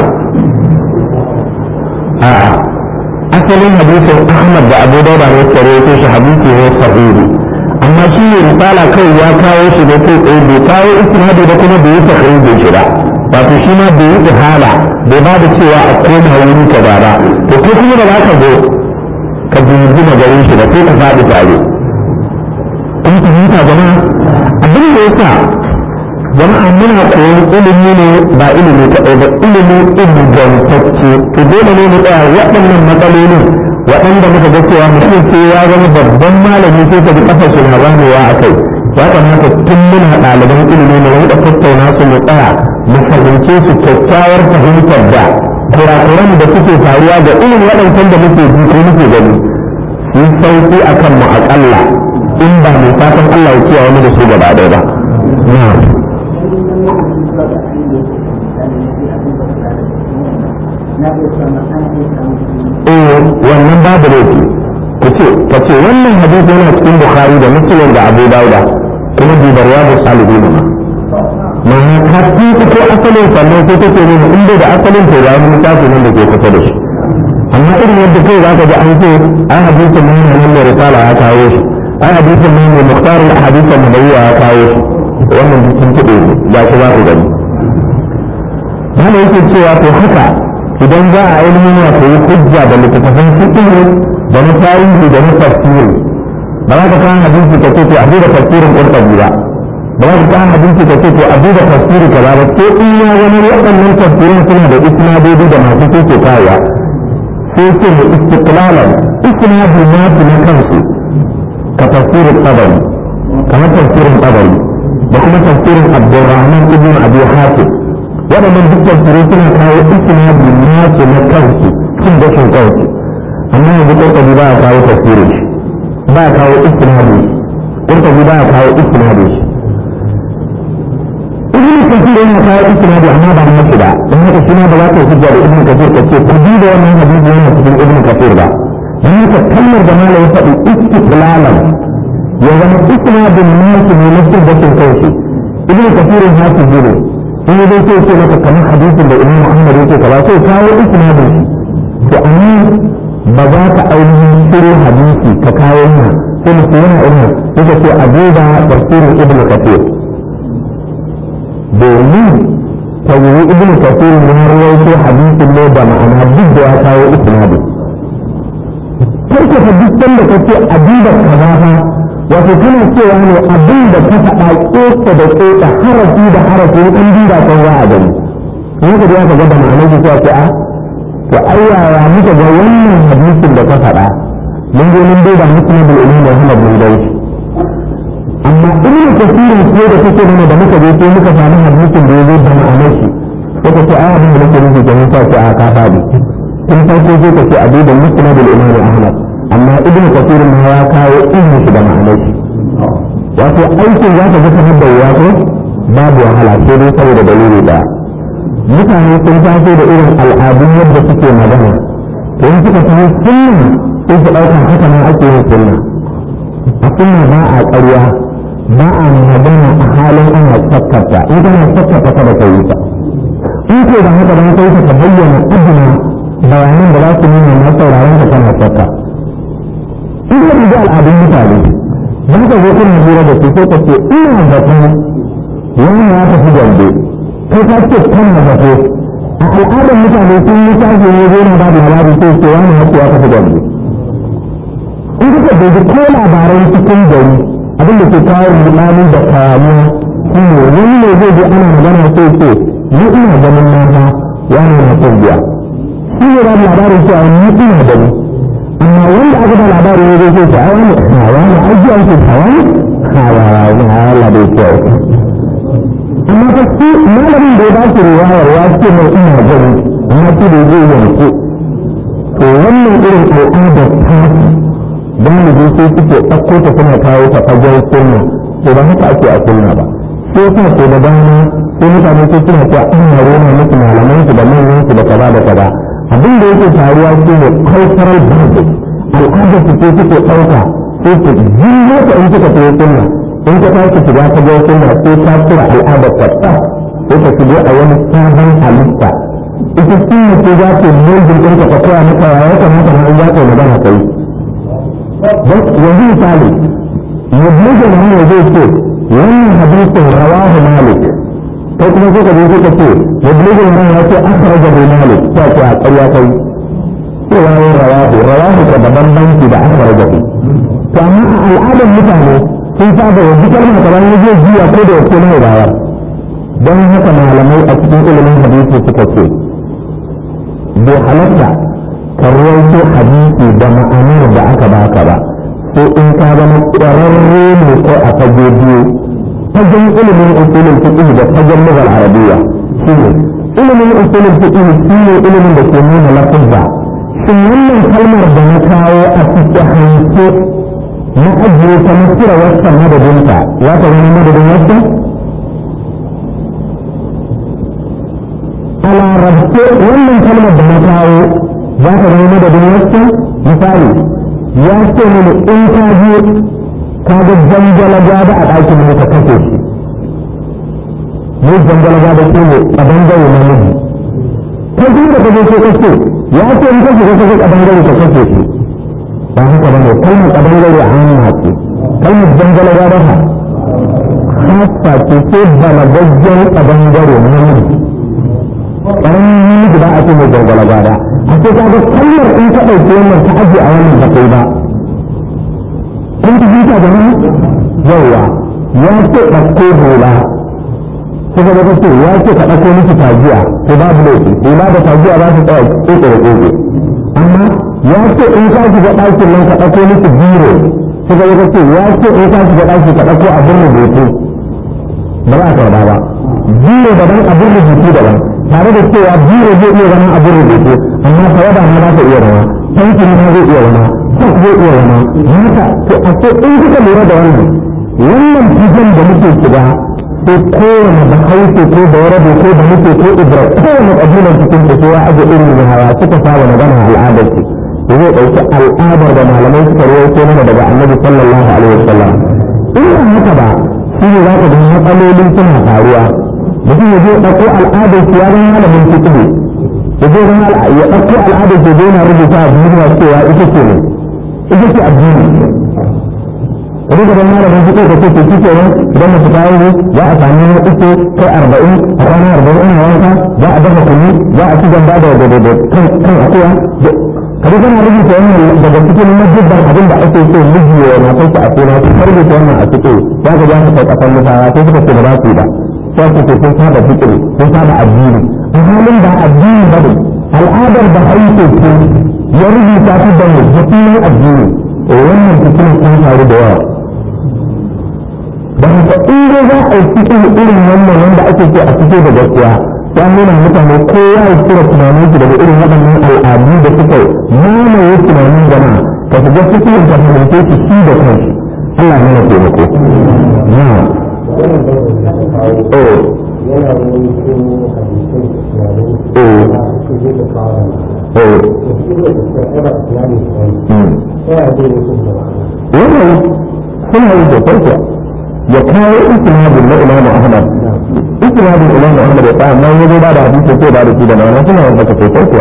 a'a asalin hadisin ahmad da abu dauda ne tsare ko shi hadisi ne sahihi amma shi ne risala kai ya kawo shi ne kai tsaye bai kawo isnadi da kuma bai yi sahihi shi ba wato shi ma bai yi ihala bai ba da cewa a koma wuri ka ba ba to ko kuma da za ka zo ka jingina garin shi da sai ka faɗi tare kun fahimta jama'a abin da ya sa jama'a muna koyon ilimi ne ba ilimi kaɗai ba ilimi ingantacce to dole ne mu tsaya waɗannan matsalolin waɗanda muka ga cewa mutum sai ya zama babban malami sai ka ji ƙafar shi na zamewa a kai ya kamata tun muna ɗaliban ilimi mu rinka tattauna su mu tsaya mu fahimce su kyakkyawar fahimtar da kurakuran da suke faruwa ga irin waɗancan da muke ji ko muke gani su sauki a kanmu aƙalla in ba mai fatan Allah ya kiyaye mu da su gaba ɗaya ba. Eh wannan babu laifi ku ce ka ce wannan hadisi yana cikin Bukhari da Muslim da Abu Dawud kuma dubarwa da salihin ma. ma'ana ka tuka ko asalin sannan sai kake nuna in bai da asalin to ga wani littafi nan da ke kusa da shi amma irin yadda kai za ka ji an ce an hadisin nan ne nan mai risala ya kawo shi an hadisin nan mai muhtar hadisin nabawiyya ya kawo shi wannan sun tuɗe ga shi za ku gani mana yake cewa to haka idan za a ainihin wato yi hujja da littattafan fiqh da na tarihi da na tafsiri ba za ka kawo hadisi ka ce to a da tafsirin qurtubi ba ba za ka kawo hadisi ka ce to a da tafsiri kaza ba ko in ya wani waɗannan tafsirin suna da isnadodi da masu ke kawowa sai ce da istiqlalan isnadi nasu na kansu ka tafsirin tabari kamar tafsirin tabari da kuma tafsirin abdurrahman ibn abi hatim waɗannan duk tafsirai suna kawo isnadi nasu na kansu cin gashin kansu amma yanzu ƙurƙabi ba a kawo tafsirin shi ba a kawo isnadi ƙurƙabi ba a kawo isnadi shi ibn kasir yana kawo isnadi amma ba na ba don haka shi ma ba za ka hujja da ibn kasir ka ce ku bi da wannan hadisi yana cikin ibn kasir ba don haka kalmar da malam ya faɗi istiqlalan ya zama isnadin nasu ne na cin gashin kansu ibn kasir ya hafi ne in dai sai ce maka kamar hadisin da imam Muhammad yake kaza sai kawo isnadin shi to amma ba za ka ainihin shiru hadisi ka kawo yana sai mu yana irin yake ce a duba tafsirin ibn kathir domin tawiyi ibn kathir ya rawaito hadisin ne da ma'ana duk da ya kawo isnadin kai ka fa duk sanda kace a duba kaza fa wato kana cewa ne abin da ka faɗa ƙoƙa da ƙoƙa harafi da harafi in duba kan za a gani in ka ga ga da ma'anar shi sai a to ai yaya muka ga wannan hadisin da ka faɗa mun je mun duba muslim bil imam Muhammad bin Dawud amma ibnu kasirin ko da kake mana da muka je sai muka samu hadisin da yazo da ma'anar shi sai ka ce ai abin da nake nufi kenan sai a ka faɗi tun farko sai ka ce a duba muslim bil imam Ahmad amma ibn kafir ma ya kawo ilmi shi da ma'anar shi wato aikin za ka ga kamar da wuya ko babu wahala sai dai saboda dalili da mutane sun taso da irin al'adun yadda suke magana to in suka san sunna sai su ɗauka haka nan ake yin sunna a sunna ba a ƙarya ba a magana a halin ana sakkarta in kana sakkarta kada ka yi ta in ko da haka dan kai ka bayyana adina bayanan da za su nuna na sauraron ka kana sakka in ya riga al'adun mutane za ka zo kuna hira da su sai ka ce ina zato wani ya tafi gambe kai ka ce kana zato a al'adar mutane sun yi tashi ne zai na ba da labari sai ce wani ya ce ya tafi gambe in kuka dubi ko labaran cikin gari abinda ke kawo rudani da kayamuwa shi ne wani ne zai ji ana magana sai ce ni ina ganin mata wani na son biya shi ne ba labarin cewa ni ina gani amma wanda aka ba labari ne zai ce a wani hawa ne aji an ce hawa ne hawa ne hawa da kyau amma fa shi malamin da ya ba shi riwayar ya ce mai ina gani amma shi da zai yanke to wannan irin al'adar tafi galibi sai suke ɗauko ta suna kawo ta fagen sunna to ba haka ake a sunna ba sai yasa ko da dama sai mutane sai suna cewa an yaro na musu malaman su da manyan su da kaza da kaza abin da yake faruwa shi ne cultural basis al'adar su ce suke ɗauka sai su jiyo ta in suka fiye sunna in ka tashi shiga ta ga sunna sai ta tura al'adar ta ta sai ka shigo a wani sabon halitta ita sunna ce za ta mulkin ɗinka ta koya maka ya kamata na in za ta yi magana ta yi yanzu misali mabujin hanyar zai ce wannan hadisin rawahu malik kai kuma sai ka je sai ka ce mabujin hanyar ya ce akhraja bi malik ta ce a ƙarya kai cewa yin rawahu rawahu ka da bambanci da akhraja bi to amma a al'adar mutane sun saba yanzu kalma kamar ya zai jiya ko da wace mai bayar don haka malamai a cikin ilimin hadisi suka ce bai halatta ka rawaito hadisi da ma'anar da aka baka ba sai in ka zama ƙwararre ne ko a fage biyu fagen ilimin usulul fiqh da fagen lugal arabiyya shine ilimin usulul fiqh shine ilimin da ke nuna lafazza shin wannan kalmar da na kawo a cikin hanci na ajiye ta na kira wasan madadinta ya ta zama madadin wasan a larabce wannan kalmar da na kawo za ka zama madadin wasu misali ya ce mini in ka je ka ga jangala gada a ɗakin mu ka kashe shi ne jangala gada shi ne a bangare na miji kai kuma da kaje sai kace ya ce in kaje kaje kadangare ka kace shi ba haka bane kalmar kadangare a hannun haƙi kalmar dangala ya dafa hasa ce sai balagaggen kadangare namiji ƙaramin namiji ba a ce mai dangala gada a ce ka ga kalmar in ka ɗauki wannan ta aje a wannan ba kai ba kun ji jita da ni yawa ya ce ɗauko hula kuma da kace ya ce ka ɗauko miki tajiya to babu laifi hula da tajiya za su tsaya ƙoƙo da ƙoƙo amma ya ce in ka shiga ɗakin nan ka ɗauko miki biro kuma da kace ya ce in ka shiga ɗaki ka ɗauko abin rubutu ba za ka ba ba biro daban abin rubutu daban tare da cewa biro zai iya zama abin rubutu amma tawada ma za ta iya zama tankin ma zai iya zama sak zai iya zama haka to a ce in kuka lura da wannan wannan fijan da muke shiga ko kowane da hausa ko da warabe ko da muke ko ibra kowane ƙabilar cikin da ya aje irin da hawa suka saba magana al'adar su da zai ɗauki al'adar da malamai suka rawaito mana daga annabi sallallahu alaihi wasallam in ba haka ba shi ne za ka ga matsaloli suna faruwa mutum ya je ɗauko al'adar su ya zama malamin fiƙi ya je zama ya ɗauko al'adar su zai na rubuta a duniya cewa ita ce ne ita ce addini wani da ban malamin fiƙi ka ce shi ke nan idan mace ta yi za a sami na uku kai arba'in a kwana arba'in ina wanka za a dafa kunu za a ci gamba da kan akuya kada kana rubuta wannan daga cikin majibban abin da ake so miji ya na kai a suna ko rubuta wannan a cikin ya ga ya kai kasan mutawa sai suka ce ba za su yi ba sai su ce sun saba fikiri sun saba addini a halin ba addini ba ne al'adar da aiki ce ya rubuta su da mu da sunan addini wannan fikirin sun faru da yawa da haka in dai za a yi cikin irin wannan wanda ake ce a fito da gaskiya ya nuna mutane kowa ya kira tunanin su daga irin waɗannan al'adu da suka mamaye tunanin jama'a ka shiga cikin ka fahimce su shi da kansu Allah ne ya taimako. Na. Eh. Eh. Wannan suna yi da farko ya kawo isnadin na Imam Ahmad isnadin Imam Ahmad ya tsaya nan yazo ba da hadisi ko ba da shi da nan suna wanda ka sai farko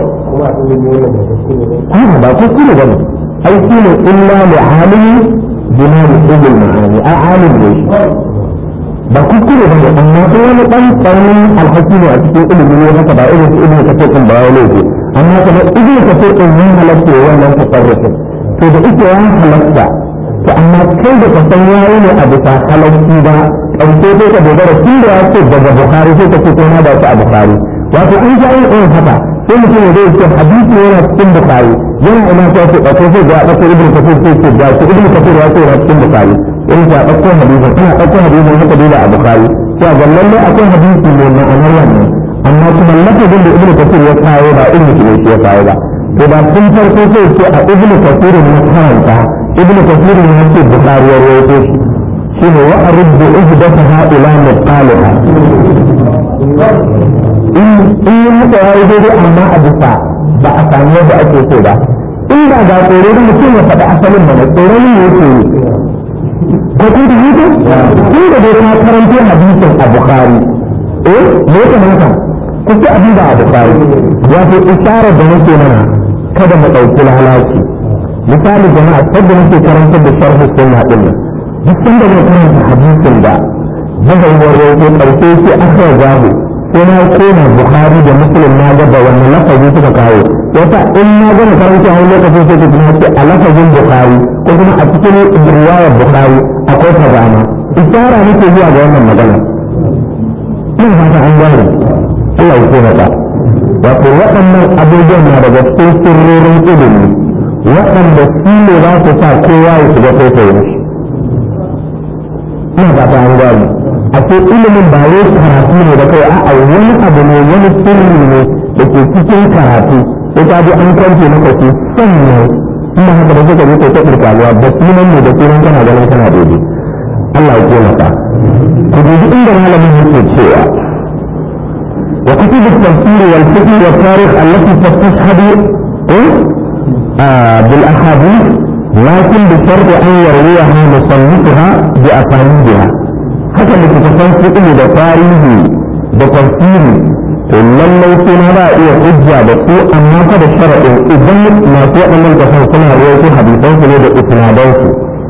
kuma ba ko kire ba ne ai shi ne illa li alimi bima yusul ma'ani ai alim ne ba ku kire ba ne amma ko wani dan tsanin alhaki ne a cikin ilimi ne haka ba irin su ilimi kafin din ba wani ne amma kuma ilimi kafin din yin halatta wannan tasarrufin to da ita ya halatta to amma kai da ka san yayi ne a bisa halarci ba ƙarshe sai ka dogara tun da ya ce daga bukari sai ka ce ko na da shi a bukari wato an sha yin irin haka sai mutum ya zai ce hadisi yana cikin bukari yana ina ta ce ɗauko sai ga ɗauko ibn kafir sai ce ga shi ibn kafir ya ce yana cikin bukari in ta ɗauko hadisin kana ɗauko hadisin haka dole a bukari sai ga lallai akwai hadisi ne ma'anar wannan amma kuma lafazin da ibn kafir ya kawo ba ibn kafir ya kawo ba to da tun farko sai ce a ibn kafir na karanta ابن كثير من هذه البخاري ورويته شنو وأرد عهدتها إلى مقالها إن إن هذا يجري أما أبسا بأسانية بأكي سودا إن بعد قولي mutum ya faɗi asalin mana tsoron ne yake yi ko kun da haka kun da dai ka karanto hadisin a bukhari eh me ya kamata ku ci abin da a bukhari wato isharar da nake mana kada mu ɗauki lalaci misali jama'a sadda nake karantar da sharh sunna din nan duk sanda ne karanta hadisin da zai warware ko karshe shi akhra zahu sai na koma bukhari da muslim na ga da wannan lafazi suka kawo yasa in na gama karanta wani lokacin sai ka tuna ce a lafazin bukhari ko kuma a cikin riwayar bukhari akwai kazama isara nake zuwa ga wannan magana ina fata an gane Allah ya koma ta wato waɗannan abubuwan na daga cikin sirrorin ilimi waɗanda su ne za su sa kowa ya shiga taitayin shi ina fata an gani a ce ilimin ba wai karatu ne da kai a wani abu ne wani sirri ne da ke cikin karatu sai ka ji an kwance maka su sannan ina haka da suka je ta ɗirkaluwa da sunan ne da sunan kana ganin kana daidai Allah ya taimaka ku dubi inda malamin yake cewa وكتب التفسير والفقه والتاريخ التي تستشهد آه بالاحاديث لكن بشرط ان يرويها مصنفها باسانيدها حتى اللي تتفهم فقه ده تاريخي da tafsiri to lallai sai na ba a iya hujja da su amma fa da sharaɗin idan masu waɗannan kasan suna rawaito hadisansu ne da isnadansu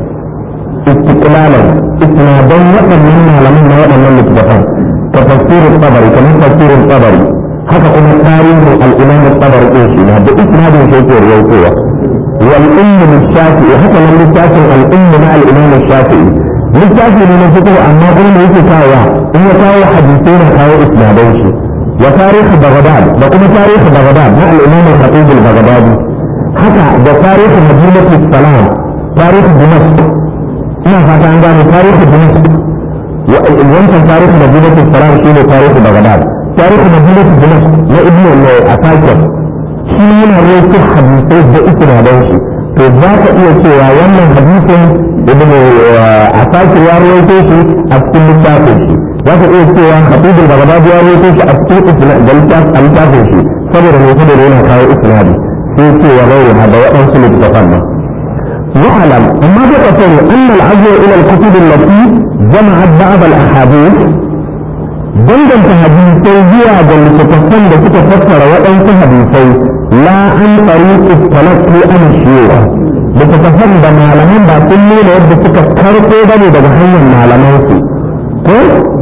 istiqlalan isnadan waɗannan malaman na waɗannan littattafan ka tafsirin tsabari kamar tafsirin tsabari haka kuma tarihin al'imam tsabari ɗin shi na da isnadin shi yake rawaitowa wal ummu lishafi'i haka nan littafin al'ummu na al'imam shafi'i littafi ne na fito amma kuma da yake kawo in ya kawo hadisai na kawo isnadan shi wa tarihi baghdad da kuma tarihi baghdad na al-imam al-khatib al-baghdadi haka da tarihi madinatu salam tarihi dimashq ina fata an gane tarihi dimashq wancan tarihi madinatu salam shine tarihi baghdad tarihi madinatu dimashq na ibnu al-asakir shi yana rawaito hadisai da isnadan shi to za ka iya cewa wannan hadisin ibn asakir ya rawaito shi a cikin littafin shi za ka iya cewa habibul bagdadi ya rawaito shi a cikin da littafin shi saboda mai saboda yana kawo isnadi sai ce wa gairi ha da waɗansu littafan nan واعلم اما تقصر ان العزو الى الكتب التي جمعت بعض الاحاديث danganta hadisai zuwa ga littattafan da suka fassara waɗansu hadisai la an tsari talakki an shiwa littattafan da malaman ba sun nuna yadda suka karɓo ba ne daga hanyar malamansu ko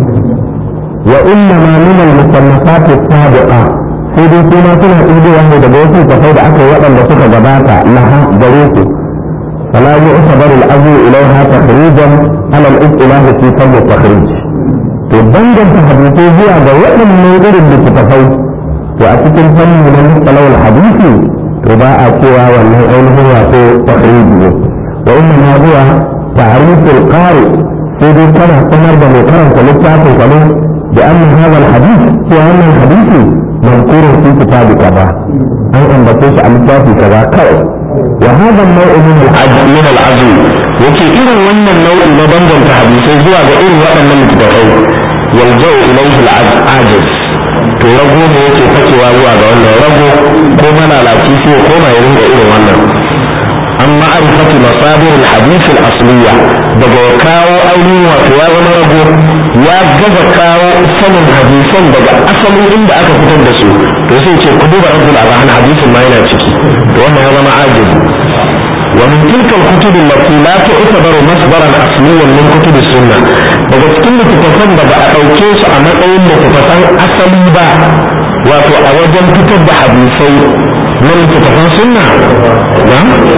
wa inna ma min al-musannafat as-sabiqa sai dai kuma suna ɗigowa ne daga wasu tafai da aka yi waɗanda suka gabata laha gare su فلا يعتبر الأمر إليها تخريجا على الاصطلاح في فن التخريج to danganta hadisai zuwa ga waɗannan irin littattafai to a cikin fannin na mustalawar hadisi to ba a cewa wannan ainihin wato takhriji ne wa inna ma huwa ta'riful qari sai dai kana sanar da mai karanta littafin ka ne da annan hadha hadith cewa wannan hadisi mazkurun fi kitabi kaza an ambace shi a littafi kaza kawai wa hadha an-naw'u min al-'adl min al-'adl yake irin wannan nau'i na danganta hadisai zuwa ga irin waɗannan littattafai yaljau ilaihi al-ajiz to rago ne yake fakewa zuwa ga wannan rago ko malalaci sai ko mai ringa irin wannan an ma'arifati masadir al-hadith al-asliya daga ya kawo ainihin wato ya zama rago ya gaza kawo sanin hadisan daga asalin inda aka fitar da su to sai ce ku duba rabbul arhan hadisin ma yana ciki to wannan ya zama ajiz ومن تلك الكتب التي لا تعتبر مصدرا اصليا من كتب السنه daga cikin littattafan da ba a ɗauke su a matsayin littattafan asali ba wato a wajen fitar da hadisai na littattafan sunna na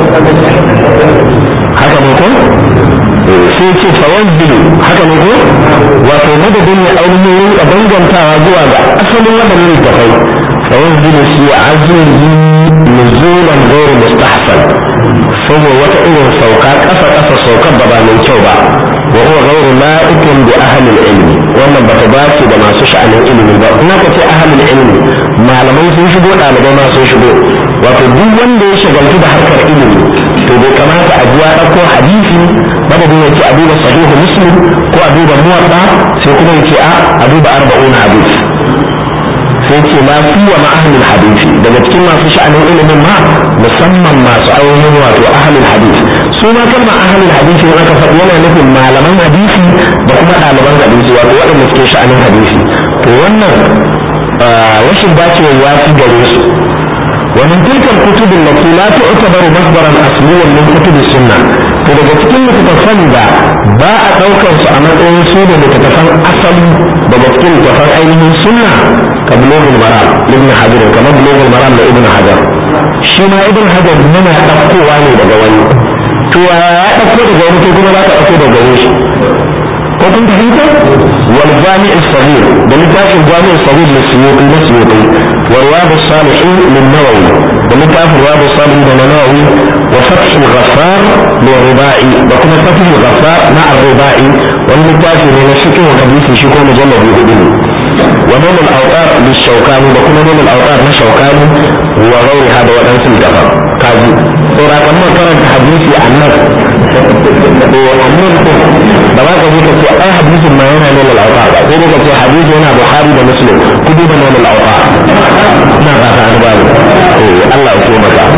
haka ne ko sai ce fawanzilu haka ne ko wato madadin ya ainihin a dangantawa zuwa ga asalin waɗannan littattafai fawanzilu shi azizi nuzulan gairu mustahsan saboda wata irin sauka ƙasa ƙasa saukar da ba mai kyau ba wa huwa ghayru la'ikin bi ahli ilmi wannan ba ta dace da masu sha'anin ilimi ba ina ka ce ahli ilmi malamai sun shigo ɗalibai ma sun shigo wato duk wanda ya shagaltu da harkar ilimi to bai kamata a ji ya ɗauko hadisi madadin ya ce a duba sahihu muslim ko a duba muwaɗa sai kuma ya ce a a duba arba'un hadisi sai ce ma fi wa ma'ahlul hadisi daga cikin masu sha'anin ilimin ma musamman masu ainihin wato ahlul hadisi su ma kalma ahlul hadisi in aka faɗi yana nufin malaman hadisi da kuma ɗaliban hadisi wato waɗanda suke sha'anin hadisi to wannan rashin dacewa ya fi gare su ومن تلك الكتب التي لا تعتبر مصدرا اصليا من كتب السنه to daga cikin littattafan da ba a ɗaukar su a matsayin su da littattafan asali daga cikin littattafan ainihin sunna ka bulogul maram ibn hajar kamar bulogul maram da ibn hajar shi ma ibn hajar yana ɗaukowa ne daga wani to ya ɗauko daga wani ko kuma za ka ɗauko daga wani shi ko kun fahimta wal jami' as-saghir da littafin jami' as-saghir na suyuti na suyuti wa riyad as-salihin min nawawi da littafin riyad as-salihin da nawawi wa fath al-ghaffar li rubai da kuma fath al-ghaffar na ar-rubai wani littafi ne na fiqh hadisi shi ko mujallad hudu ne wa nawl al-awtar lish-shawkani da kuma nawl al-awtar na shawkani wa ghayriha da wadansu littafan kaji saura kan karanta hadisi annabi to annan ko ba za ka je ka ce ai hadisin ma yana nuna al'auta ba sai dai ka ce hadisi yana bukhari da muslim ku duba nuna al'auta ina ba ta an bani eh Allah ya koma ka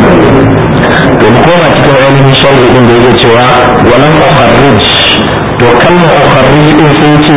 to mu koma cikin ainihin sharhi din da yake cewa walan ukharrij to kalmar ukharrij din sai ce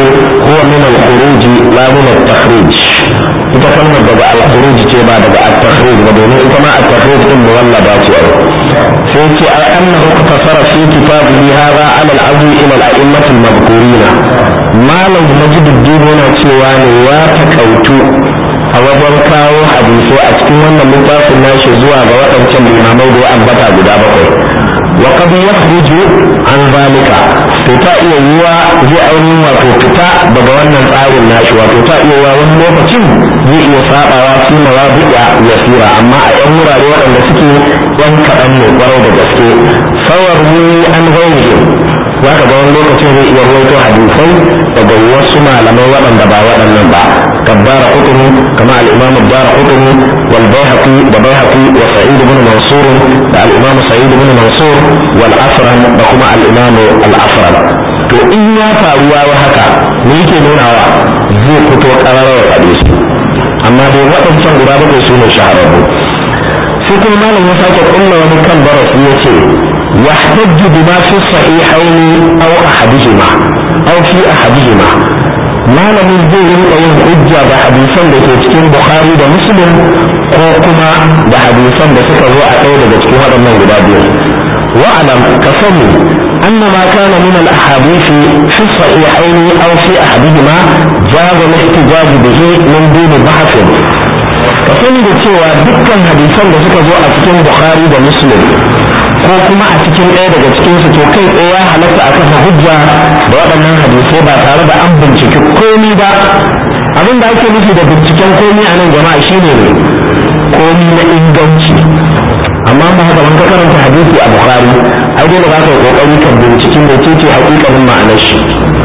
huwa min al-khuruj la min at-takhrij ita kalmar daga al-khuruj ce ba daga at-takhrij ba domin ita ma at-takhrij din muwallada ce ai sai ce ai annahu iktasara fi kitabihi hadha ala al-azwi ila al-a'immat al-madhkurin malam majduddin yana cewa ne ya takautu a wajen kawo hadisai a cikin wannan littafin nashi zuwa ga waɗancan limamai da ya ambata guda bakwai wa qad yakhruju an zalika to ta iya yiwa zai ainihin wato fita daga wannan tsarin nashi wato ta iya yiwa wani lokacin zai iya sabawa fi mawadi'a yasira amma a yan wurare waɗanda suke yan kaɗan ne kwarai da gaske sawar ni an gauje za ka ga wani lokacin zai iya rawaito hadisai daga wasu malamai waɗanda ba waɗannan ba كالدار قطني كما الإمام الدار قطني والبيهقي وبيهقي وسعيد بن منصور الإمام سعيد بن منصور والأفرم وكما الإمام الأفرم to in ya faruwa wa haka me yake nunawa zai fito ƙararrawar hadisi amma dai waɗancan guda bakwai su ne shahararru sai kuma malam ya sake kulla wani kan darasi ya ce يحتج بما في الصحيحين أو أحدهما أو في أحدهما malamin zai rinka yin hujja da hadisan da ke cikin bukhari da muslim ko kuma da hadisan da suka zo a ɗaya daga cikin waɗannan guda biyu wa'alam ka sani أن ما كان من الأحاديث في الصحيحين أو في أحدهما جاز الاحتجاج به من دون بحث ka sani da cewa dukkan hadisan da suka zo a cikin bukhari da muslim ko kuma a cikin ɗaya daga cikinsu to kai tsaye ya halatta a kasa hujja da waɗannan hadisai ba tare da an binciki komi ba abin da ake nufi da binciken komi a nan jama'a shine ne komi na inganci amma ba haka ka karanta hadisi a bukhari ai dole za ka yi kokari kan binciken da ce ce hakikanin ma'anar shi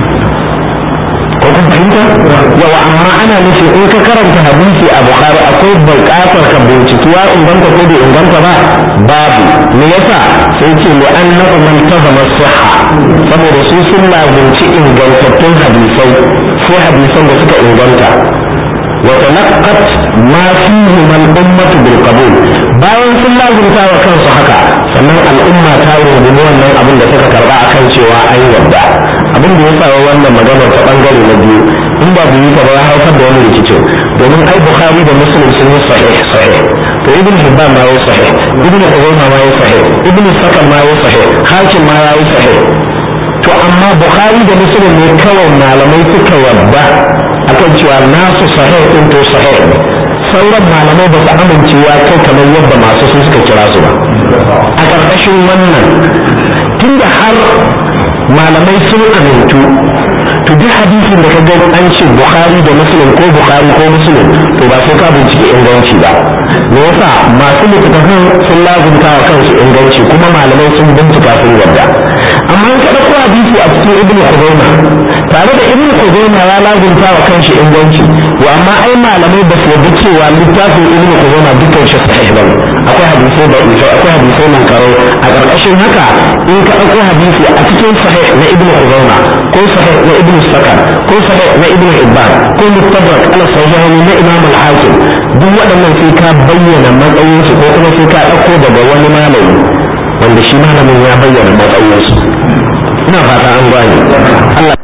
ko kun fahimta yawa amma ana nufi in ka karanta hadisi a bukhari akwai buƙatar ka binciki ya inganta ko bai inganta ba babu me yasa sai ce li annahu man tazama sihha saboda su sun lazimci ingantattun hadisai sai hadisan da suka inganta wa talaqqat ma fihi man ummatu bil qabul bayan sun lazimta wa kansu haka sannan al'umma ta rungumi wannan abin da suka karba akan cewa an yarda abin da ya sa wannan maganar ta bangare na biyu in ba biyu ta ba ya haifar da wani rikicin domin ai bukhari da muslim sun yi sahih sahih to ibn hibban ma ya sahih ibn ubayma ma ya sahih ibn sakan ma ya sahih hakim ma ya yi sahih to amma bukhari da muslim ne kawai malamai suka yarda akan cewa nasu sahih din to sahih sauran malamai ba su amince ya kai kamar yadda masu su suka kira su ba a ƙarƙashin wannan tunda har malamai sun amintu to duk hadisin da ka ga an ce bukhari da muslim ko bukhari ko muslim to ba sai ka bincike inganci ba me yasa masu littattafan sun lazumta wa kansu inganci kuma malamai sun bincika sun yarda amma in ka ɗauko hadisi a cikin ibn khuzaima tare da ibn khuzaima ya lazumta wa kanshi inganci to amma ai malamai ba su yarda cewa littafin ibn khuzaima dukkan shi sahih ba akwai hadisai da akwai hadisai nan karo a ƙarƙashin haka in ka ɗauko hadisi a cikin sahih na ibn khuzaima ko sahih na ibn sakar ko sahih na ibn hibban ko mustadrak ala sahihaini na imam al-hakim duk waɗannan sai ka bayyana matsayinsu ko kuma sai ka ɗauko daga wani malami wanda shi malamin ya bayyana matsayinsu ina fata an gane Allah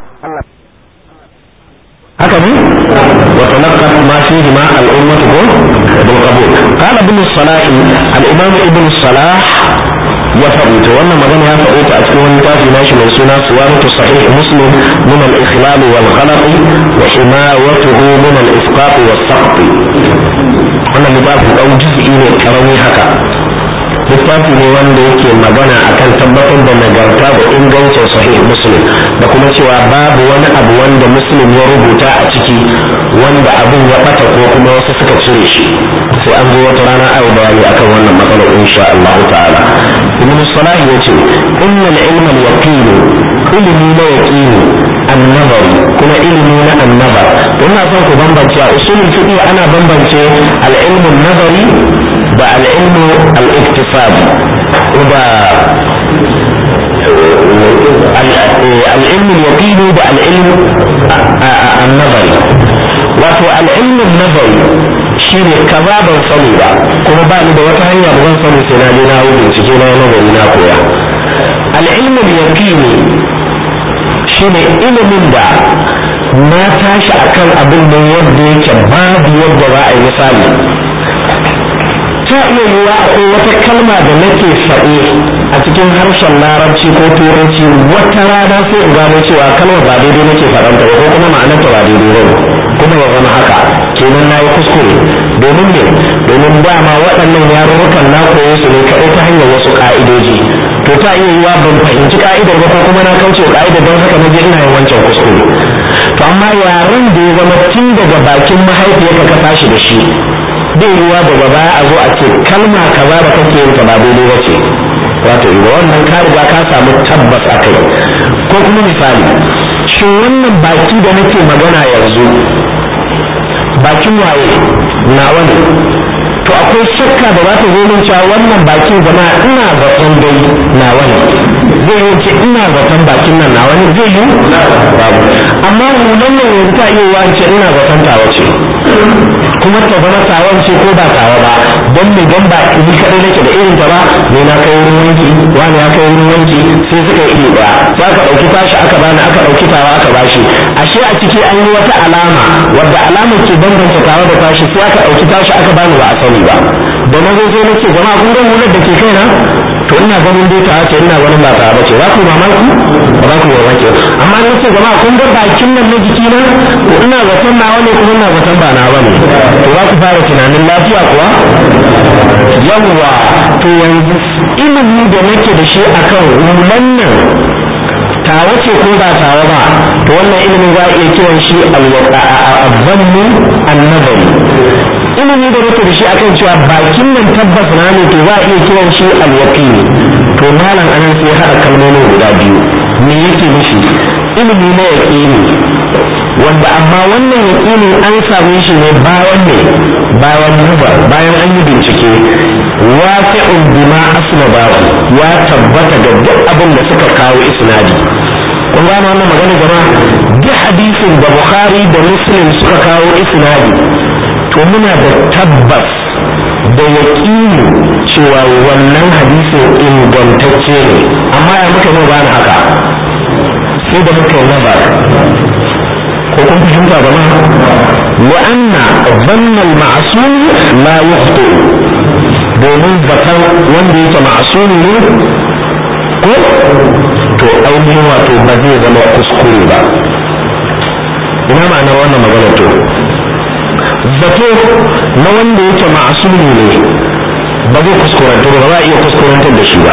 haka ne wa talaqqat ma fihi ma al-ummah ko bil qabul qala ibn salah al-imam ibn salah ya faɗi to wannan magana ya faɗi ta a cikin wani tafi nashi mai suna suwaratu sahih muslim min al-ikhlal wal ghalat wa himawatuhu min al-isqat was saqt wannan littafin ɗan juz'i ne karami haka littafi ne wanda yake magana akan tabbatar da nagarta da ingancin sahih muslim da kuma cewa babu wani abu wanda muslim ya rubuta a ciki wanda abin ya bata ko kuma wasu suka cire shi sai an zo wata rana ayi bayani akan wannan matsalar insha Allah ta'ala ibn salah yace innal ilma al-yaqin ilmi na yaqini annabari kuma ilimi na annabar ina son ku bambance a usulul fiqh ana bambance al-ilmu nazari da al-ilmu al-iktisabi da al-ilmu al-yaqini da al-ilmu an-nazari wato al-ilmu an-nazari shine kaza ban sani ba kuma ba ni da wata hanya da zan sani sai na je na yi bincike na nazari na koya al-ilmu al-yaqini shine ilimin da na tashi akan abin ne yadda yake babu yadda za a yi misali ta iya yiwuwa akwai wata kalma da nake faɗe a cikin harshen larabci ko turanci wata rana sai in gano cewa kalmar ba daidai nake faɗanta ba ko kuma ma'anarta ba daidai ba kuma ya zama haka kenan na yi kuskure domin ne domin dama waɗannan yarurrukan na koyo su ne kaɗai ta hanyar wasu ƙa'idoji to ta iya yiwuwa ban fahimci ka'idar ba ko kuma na kauce ka'idar don haka na je ina yin wancan kuskure to amma yaren da ya zama tun daga bakin mahaifiyarka ka tashi da shi bai yiwuwa daga baya a zo a ce kalma kaza da kake yin ta ba daidai ba ce wato idan wannan ka riga ka samu tabbas a kai ko kuma misali shin wannan baki da nake magana yanzu bakin waye nawa ne to akwai shakka da za ta zo min cewa wannan bakin zama ina zaton dai nawa ne zai yi ce ina zaton bakin nan nawa ne zai yi babu amma hulan nan yanzu ta iya yiwa ce ina zaton tawa ce kuma ta zama tawan ce ko ba tawa ba don me don ba ni kadai nake da irin ta ba ne na kai wurin wanki wani ya kai wurin wanki sai suka yi iri daya sai aka dauki tashi aka bani aka dauki tawa aka bashi ashe a ciki an yi wata alama wadda alamar ke bambanta tawa da tashi sai aka dauki tashi aka bani ba a sani ba da na zo sai na ce jama'a kun ga hular da ke kaina to ina ganin dai ta ce ina ganin ba ta ba ce za ku mamaki ba za ku mamaki amma na ce jama'a kun ga bakin nan na jiki na to ina zaton nawa ne kuma ina zaton ba nawa ne to za ku fara tunanin lafiya kuwa yawwa to yanzu ilimi da nake da shi akan hulan nan tawa ce ko ba tawa ba to wannan ilimin za a iya kiran shi al-zannu an-nazari ilimi da nake da shi akan cewa bakin nan tabbas na ne to za a iya kiran shi al-yaqini to malam anan sai hada kalmomin guda biyu me yake nufi ilimi na yaqini wanda amma wannan yaqinin an same shi ne bayan ne bayan nazar bayan an yi bincike waqi'un bima asnadahu ya tabbata ga duk abin da suka kawo isnadi kun gane wannan magana jama'a duk hadisin da bukhari da muslim suka kawo isnadi to muna da tabbas da yaƙini cewa wannan hadisin ingantacce ne amma ya muka yi bani haka sai da muka yi nazar ko kun fahimta ba ma wa'anna zanna al-ma'sum la yukhti domin zaton wanda yake ma'sumi ne ko to ainihin wato ba zai zama kuskure ba ina ma'anar wannan magana to zato na wanda yake ma'asumi ne ba zai kuskurantar ba za a iya kuskurantar da shi ba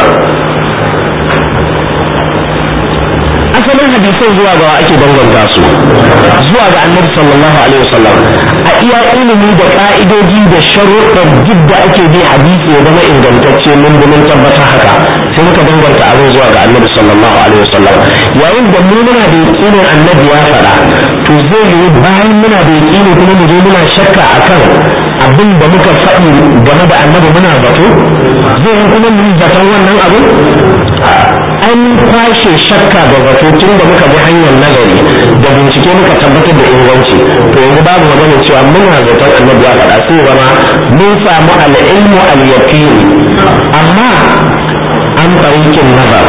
asalin hadisan zuwa ga ake danganta su zuwa ga annabi sallallahu alaihi wasallam a iya ilimi da ka'idoji da sharuɗan duk da ake bi hadisi ya zama ingantacce mun mun tabbata haka sai muka danganta abin zuwa ga annabi sallallahu alaihi wasallam yayin da mu muna da yakinin annabi ya faɗa to zai yi bayan muna da yakini kuma mu je muna shakka akan abin da muka faɗi game da annabi muna zato zai yi kuma mu zaton wannan abin an kwashe shakka da zato tun da muka bi hanyar nazari da bincike muka tabbatar da inganci to yanzu babu magana cewa muna zaton annabi ya faɗa sai zama mun samu al'ilmu al-yaqini amma an tarikin nazar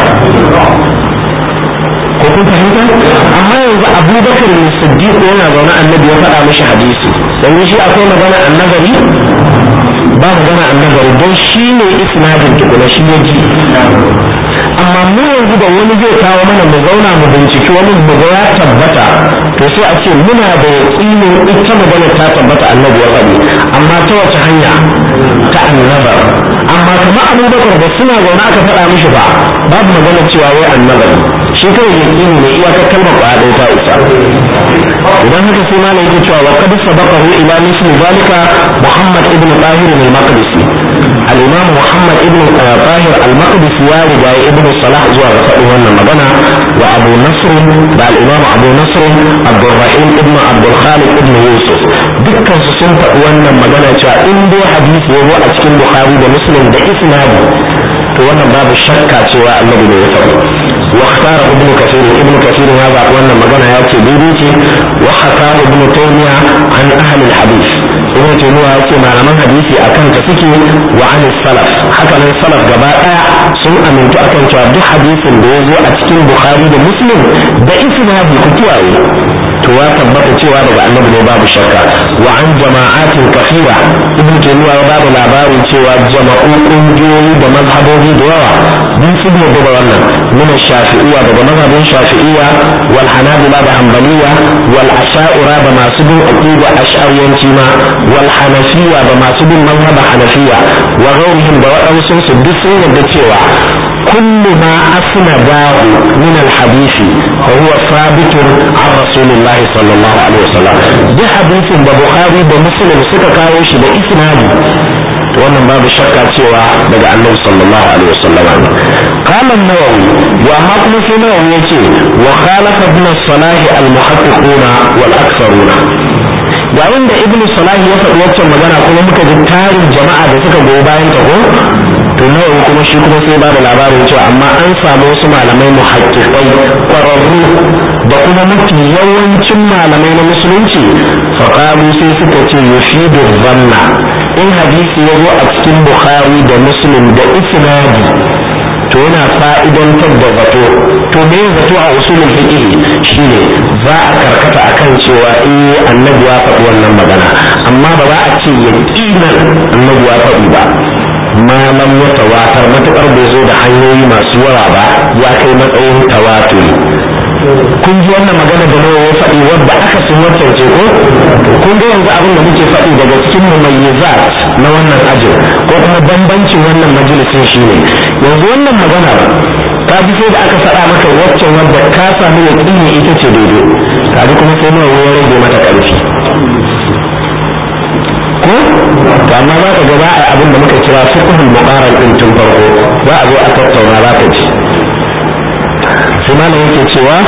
ko kun fahimta amma yanzu abubakar ne siddiq yana zaune annabi ya faɗa mishi hadisi yanzu shi akwai magana annabari ba magana annabari don shi ne isnadin tukuna shi ya ji amma mu yanzu da wani zai kawo mana mu zauna mu binciki wani mu ga ya tabbata to sai a ce muna da yaƙinin ita magana ta tabbata annabi ya faɗi amma ta wace hanya ta annabar amma kuma abubakar da suna zaune aka faɗa mishi ba babu magana cewa wai annabar shi kawai yaƙini ne iyakar kalmar ƙwaya ɗaya ta isa idan haka sai malam yake cewa wa qad sabaqahu ila misli zalika muhammad ibn tahir al-maqdisi al-imam muhammad ibn tahir al-maqdisi ya riga ibn salah zuwa ga faɗin wannan magana wa abu nasr da al-imam abu nasr abdurrahim ibn abdul khaliq ibn yusuf dukkan su sun faɗi wannan magana cewa in dai hadisi ya zo a cikin bukhari da muslim da isnadi to wannan babu shakka cewa annabi ne ya faɗi واختار ابن كثير ابن كثير هذا وانا مجانا ياتي بيبيتي وحكاه ابن تيمية عن اهل الحديث ابن تيمية ياتي مع من حديثي اكن تفكي وعن السلف حكى من السلف جباء سن من amintu akan cewa duk hadisin da ya zo a cikin bukhari da muslim da isnadi ku kiyaye to ya tabbata cewa daga annabi ne babu shakka wa an jama'atin kafira ibn taymiya ya bada labarin cewa jama'u kungiyoyi da mazhabobi da yawa duk sun yarda da wannan min shafi'iyya daga mazhabin shafi'iyya wal hanabila da hanbaliya wal asha'ira da masu bin aqida ash'ariyanci ma wal hanafiyya da masu bin mazhab hanafiyya wa ghairihim da waɗansu su duk sun yarda cewa كل ما أسنده من الحديث فهو ثابت عن رسول الله صلى الله عليه وسلم ده حديث بخاري ومسلم سكا كاوش ده إسنادي wannan babu shakka cewa daga annabi sallallahu alaihi wasallam ne qala an-nawawi wa hakmu fi nawawi yace wa khalafa ibn salah al-muhaqqiquna wal aktharuna yayin da ibn salah ya faɗi waccan magana kuma muka ji tarin jama'a da suka goyi bayan ta ko to nawawi kuma shi kuma sai ba da labarin cewa amma an samu wasu malamai muhaqqiqai kwararru da kuma mafi yawancin malamai na musulunci faqalu sai suka ce yufidu dhanna in hadisi ya zo a cikin bukhari da muslim da isnadi to yana fa'idantar da zato to me zato a usulul fiqh shine za a karkata akan cewa eh annabi ya faɗi wannan magana amma ba za a ce yaqinan annabi ya faɗi ba malam ya tawatar matuƙar bai zo da hanyoyi masu yawa ba ya kai matsayin tawaturi kun ji wannan magana da nawa ya faɗi wadda aka sun wancan ce ko kun ga yanzu abin da muke faɗi daga cikin mumayyizat na wannan ajin ko kuma bambancin wannan majalisin shine yanzu wannan magana ka ji sai da aka faɗa maka waccan wadda ka samu yaƙini ita ce daidai ka ji kuma sai nawa ya rage mata ƙarfi ko to amma za ka ga za a yi abin da muka kira fiqhul muqaran din tun farko za a zo a tattauna za ka ji sai malam yake cewa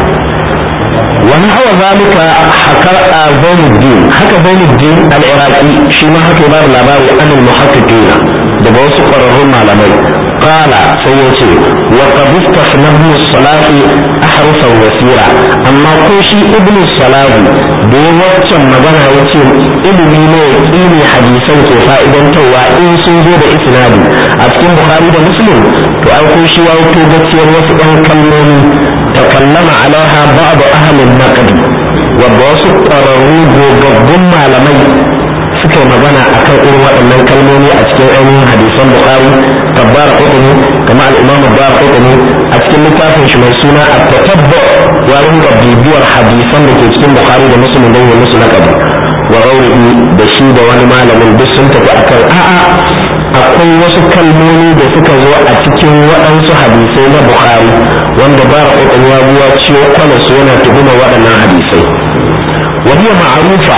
wani hawa zalika haka a zainuddin haka zainuddin al-iraqi shi ma haka ba da labari anil muhaqqiqina daga wasu ƙwararrun malamai qala sai ya ce wa qad istafnahu salati ahrufan wasira amma ko shi ibnu salahi da ya waccan magana ya ce ilimi ne yaqini hadisan ke fa'idantarwa in sun zo da isnadi a cikin bukhari da muslim to ai ko shi ya wuto gaskiyar wasu ɗan kalmomi takallama alaiha ba'd ahli an-naqd wadda wasu ƙwararru gogaggun malamai suka yi magana akan irin waɗannan kalmomi a cikin ainihin hadisan bukhari kabbar hukumi kama al-imam bar hukumi a cikin littafin shi mai suna at-tatabbu ya rinka bibiyar hadisan da ke cikin bukhari da muslim don yi musu naqadi wa rawihi da shi da wani malamin duk sun tafi akan a'a akwai wasu kalmomi da suka zo a cikin waɗansu hadisai na bukhari wanda bar hukumi ya buwa ciwo kwanas yana tuhuma waɗannan hadisai وهي معروفة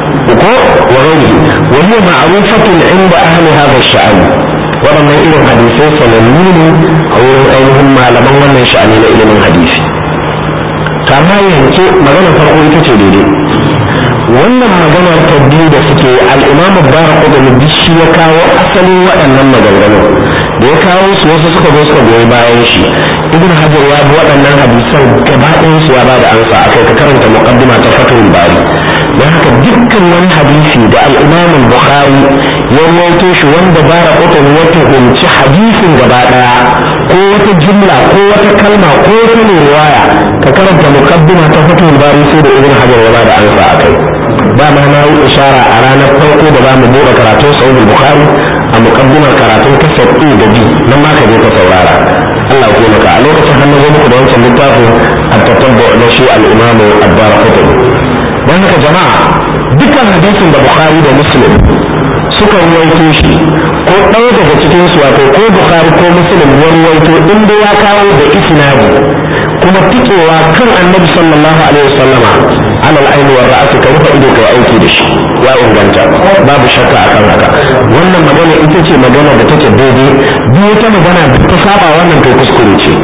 وغيره وهي معروفة عند أهل هذا الشأن ولما إلى حديثي سننين أو أيهم ما لم من شأن إلى من حديث kama yanke magana farko ita ce daidai wannan maganar ta biyu da suke al'imamu bara kudin duk shi ya kawo asalin waɗannan maganganu da ya kawo su wasu suka zo suka goyi bayan shi ibn hajar ya bi waɗannan hadisan gaba ɗayan su ya ba da ansa a kai ka karanta muqaddima ta fatul bari don haka dukkan wani hadisi da al'imamu bukhari ya rawaito shi wanda bara kudin ya tuhumci hadisin gaba ɗaya ko wata jumla ko wata kalma ko wata riwaya ka karanta muqaddima ta fatul bari sai da ibn hajar ya ba da ansa a kai ba ma na yi ishara a ranar farko da za mu buɗe karatun sahih bukhari a muqaddimar karatun kasar e da b nan ma ka je ka saurara Allah ya taimaka a lokacin hannu zo muku da wancan littafin at-tatabbu na shi al-imam ad-darqutni dan haka jama'a dukkan hadisin da bukhari da muslim suka ruwaito shi ko ɗaya daga cikin su wato ko bukhari ko muslim ya ruwaito inda ya kawo da isnadi kuma tikewa kan annabi sallallahu alaihi wasallama alal aini wa ra'asi ka rufe ido kai aiki da shi ya inganta babu shakka akan haka wannan magana ita ce magana da take daidai duk wata magana da ta saba wannan to kuskure ce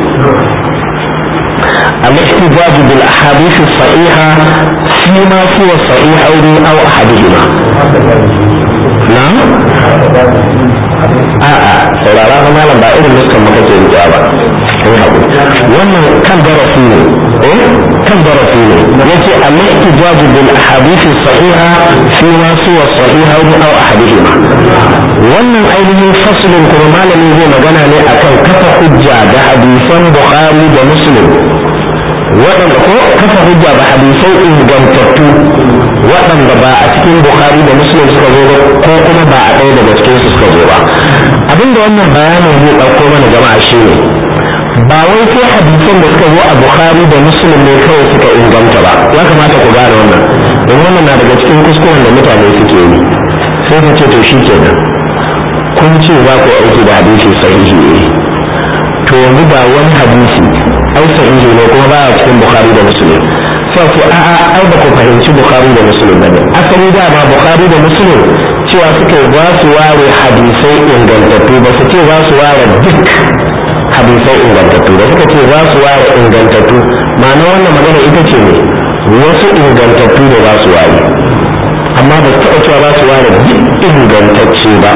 الاحتجاج بالاحاديث الصحيحه فيما سوى الصحيحين او احدهما نعم a'a saurara fa malam ba irin nuskan maka ke riƙa ba kai haƙuri wannan kan darasi ne eh kan darasi ne yace al-ihtijaj bil ahadith as-sahiha fi ma suwa sahiha aw ahadihima wannan ainihin faslin kuma malami zai magana ne akan kafa hujja bukhari da muslim waɗanda ko kafa hujja ba hadisai ingantattu waɗanda ba a cikin bukhari da muslim suka zo ba ko kuma ba a ɗaya daga cikin su suka zo ba abinda wannan bayanin zai ɗauko mana jama'a shi ne ba wai sai hadisan da suka zo a bukhari da muslim ne kawai suka inganta ba ya kamata ku gane wannan don wannan na daga cikin kuskuren da mutane suke yi sai ka ce to shi kenan kun ce za ku aiki da hadisi sahihi ne to yanzu ga wani hadisi ai sahihi ne kuma baya cikin bukhari da muslim sai ce a a ai ba ku fahimci bukhari da muslim ba ne asali dama bukhari da muslim cewa suke za su ware hadisai ingantattu ba su ce za su ware duk hadisai ingantattu da suka ce za su ware ingantattu ma'ana wannan magana ita ce ne wasu ingantattu da za su ware amma ba su taɓa cewa za su ware duk ingantacce ba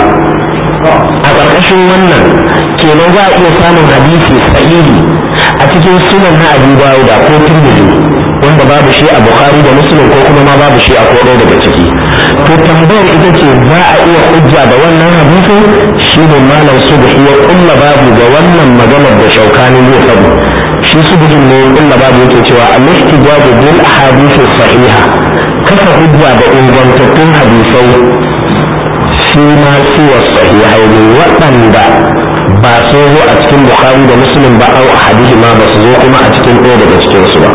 a ƙarƙashin wannan kenan za a iya samun hadisi sahihi a cikin sunan na abu dawuda ko turmiji wanda babu shi a bukhari da muslim ko kuma ma babu shi a kodai daga ciki to tambayar ita ce za a iya hujja da wannan hadisin shi ne malam subhi ya kulla babu ga wannan maganar da shaukani zai faɗi shi subhin ne ya kulla babu yake cewa al-ihtijaju bil ahadith sahiha kafa hujja da ingantattun hadisai shi ma suwa sahihai ne waɗanda ba su zo a cikin bukhari da muslim ba au hadisi ma ba su zo kuma a cikin ɗaya daga cikin su ba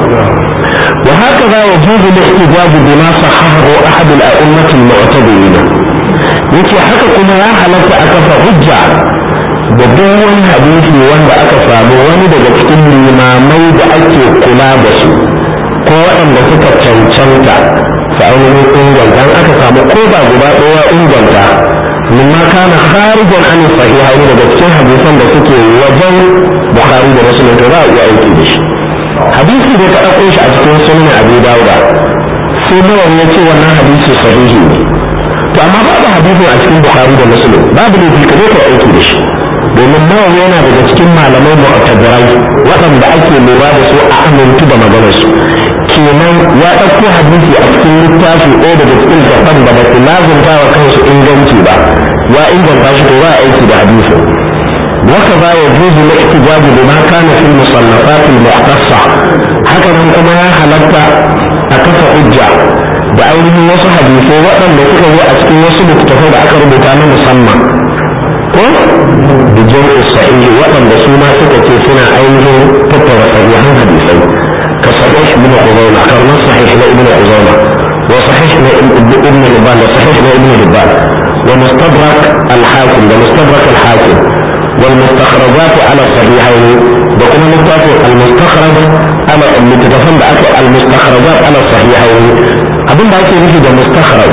wa haka za ya juzu al-ihtijaj bima sahahahu ahad al-a'immat al-mu'tadirin yace haka kuma ya halatta a kafa hujja da duk wani hadisi wanda aka samu wani daga cikin limamai da ake kula da su ko waɗanda suka cancanta su ainihin inganta aka samu ko da guda ɗaya inganta mimma kana kharijan an sahihaini daga cikin hadisan da suke wajen bukhari da muslim to za a iya aiki da shi hadisi da ka ɗauko shi a cikin sunan abu dawuda sai nawa ya ce wannan hadisi sahihi ne to amma babu hadisin a cikin bukhari da muslim babu ne ka je ka aiki da shi domin nawa yana daga cikin malamai mu'tabirai waɗanda ake lura da su a amintu da maganar su kenan ya ɗauko hadisi a cikin littafi ɗaya daga cikin gaban da ba su lazumta wa kansu inganci ba ya inganta shi to ba aiki da hadisin وكذا يجوز الاحتجاج بما كان في المصنفات المختصة هكذا كما حلقت أكف حجة da ainihin wasu hadisai waɗanda suka zo a cikin wasu littattafai da aka rubuta na musamman ko da jam'u sahihi waɗanda su ma suka ce suna ainihin tattara sahihan hadisai ka sahih ibn Khuzaimah karna sahih na ibn Khuzaimah wa sahih na ibn Hibban da sahih na ibn Hibban wa mustadrak al-Hakim da mustadrak al-Hakim والمستخرجات على الصحيحين بكم متفق المستخرج على المتفق بأكل المستخرجات على الصحيحين abin da ake nufi da mustakhraj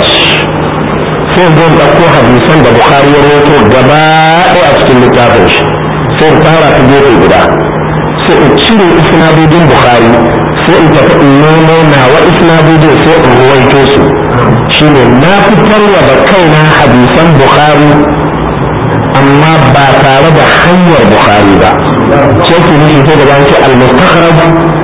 sai zan ɗauko hadisan da bukhari ya rawaito gaba ɗaya a cikin littafin shi sai in fara ta gefe guda sai in cire isnadodin bukhari sai in tafi in nemo nawa isnadodin sai in ruwaito su shine na fitarwa da kaina hadisan bukhari amma ba tare da hanyar bukhari ba sai ki nufi sai da ce al-mustakhraj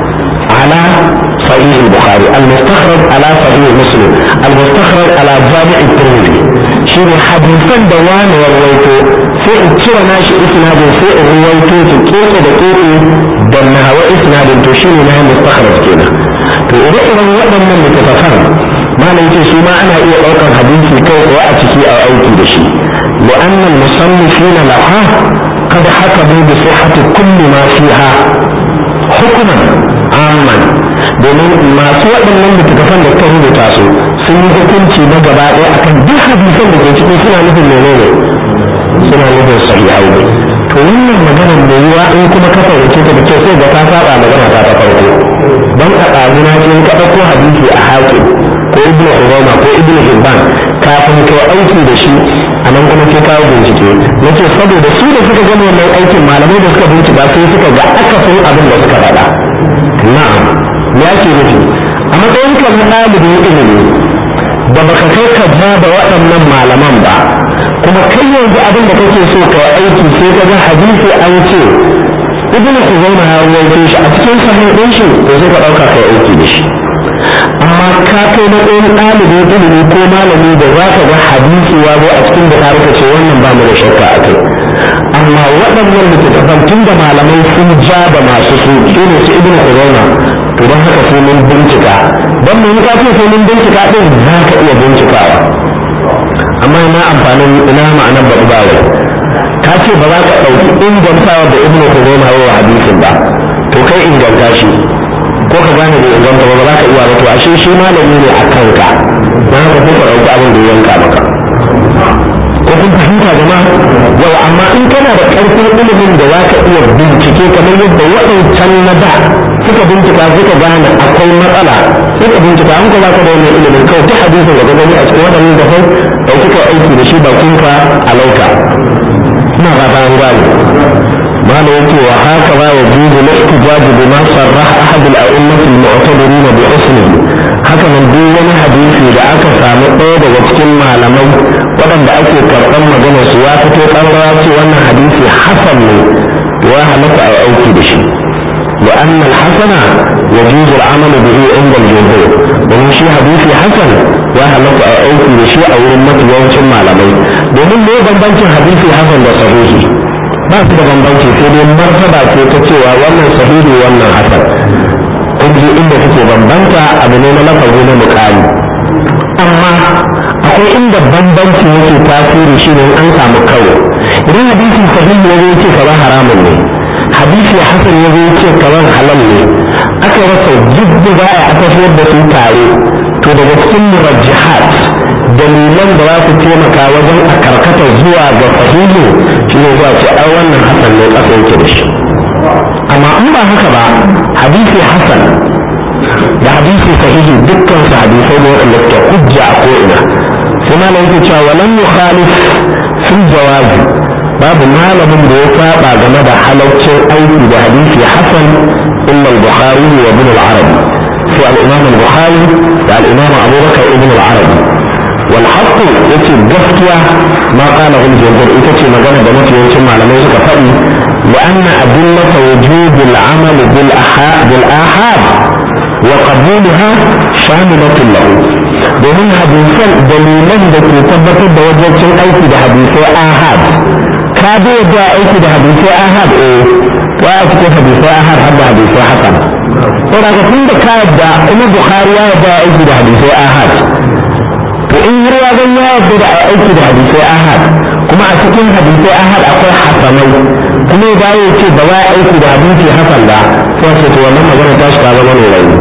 ala صحيح البخاري المستخرج على صحيح مسلم المستخرج على جامع الترمذي شنو حديثا دوان ورويته sai in cire nashi isnadin sai in ruwaito su keke da keke da nawa isnadin to shi ne na mustakhraj kenan to ire-iren waɗannan littattafan malam ce su ma ana iya ɗaukar hadisi kai tsaye a ciki a aiki da shi لأن المصنفين لها قد حكموا بصحة كل ما فيها حكما عاما domin masu waɗannan littattafan da ta rubuta su sun yi hukunci na gaba ɗaya akan duk hadisan da ke cikin suna nufin menene suna nufin sahihai ne to wannan magana mai yiwa in kuma ka fahimce ta da kyau sai ga ta saba magana ta ta farko don a ɗazuna ce in ka ɗauko hadisi a hakim ko ibn Ubayma ko ibn Hibban kafin ka aiki da shi a nan kuma sai kawo bincike nace saboda su da suka gama wannan aikin malamai da suka bincika sai suka ga akasin abin da suka faɗa na'am ya ke nufi a matsayin ka na ɗalibin ilimi da baka kai ka ja da waɗannan malaman ba kuma kai yanzu abin da kake so ka aiki sai ka ga hadisi an ce ibn Khuzaimah ya rawaito shi a cikin sahih din shi to sai ka ɗauka kai aiki da shi amma ka kai matsayin ɗalibin ilimi ko malami da za ka ga hadisi ya zo a cikin bukari ka ce wannan ba mu da shakka a kai amma waɗannan littattafan tun da malamai sun ja da masu su su ne su ibn corona to don haka sai mun bincika don mun ka ce sai mun bincika din za ka iya bincikawa amma ina amfanin ina ma'anar baɗi bawai ka ce ba za ka ɗauki ingantawa da ibn corona wa hadisin ba to kai inganta shi ko ka gane da inganta ba ba za ka iya ba to ashe shi malami ne a kanka na haka sai ka ɗauki abin da ya yanka maka ko kun fahimta jama'a yau amma in kana da ƙarfin ilimin da za ka iya bincike kamar yadda waɗancan na da suka bincika suka gane akwai matsala suka bincika an kuma ka da wannan ilimin kawai ta hadisin da ka gani a cikin waɗannan da kai ɗauki ka aiki da shi bakinka a lauka ina ba an gane ما يأتي وهكذا يجوز الاحتجاج بما صرح أحد الأئمة المعتبرين بحسنه هكذا دون حديثي da aka samu ɗaya daga cikin malamai waɗanda ake karɓar maganar su ya fito ƙarara ce wannan hadisi hasan ne ya halatta a aiki da shi لأن الحسن يجوز العمل به عند الجمهور ومن شيء حديث حسن يا هلك أوكي بشيء أو أمة يوم malamai domin ne bambancin hadisi hasan da sahihi ba su da bambanci sai dai martaba ce ta cewa wannan sahihi wannan hasan kun ji inda suke bambanta abu ne na lafazi na mukami amma akwai inda bambanci yake tasiri shi ne an samu kawo idan hadisi sahihi ya ce kaza haramun ne hadisi hasan ya ce kaza halal ne aka rasa jidda za a tafiyar da su tare to daga cikin murajjihat dalilan da za su taimaka wajen a karkata zuwa ga sahihi shi ne zuwa ce ai wannan hasan ne ƙasa yake da shi amma in ba haka ba hadisi hasan da hadisi sahihi dukkan su hadisai ne waɗanda suke hujja a ko'ina sai malam yake cewa walan yukhalif fil jawazi babu malamin da ya saba game da halaccin aiki da hadisi hasan illa al-bukhari wa ibn al-arabi sai al-imam al-bukhari da al-imam abubakar ibn al-arabi والحق يتي gaskiya ما قاله الجمهور يتي مجانا بنات يوم على ما فدي لأن أدلة وجوب العمل بالآحاد وقبولها شاملة له domin hadisan dalilan da ke tabbatar da wajen aiki da hadisai ahad ka da yadda aiki da hadisai ahad eh wa a cikin hadisai ahad har da hadisai hasan saboda ka tun da ka yadda ina bukhari ya yadda aiki da hadisai ahad to in har ya zan ya yarda da aiki da hadisai ahad kuma a cikin hadisai ahad akwai hasanai kuma ya dawo ce ba za a aiki da hadisi hasan ba sai ce to wannan magana ta shiga zama ne rai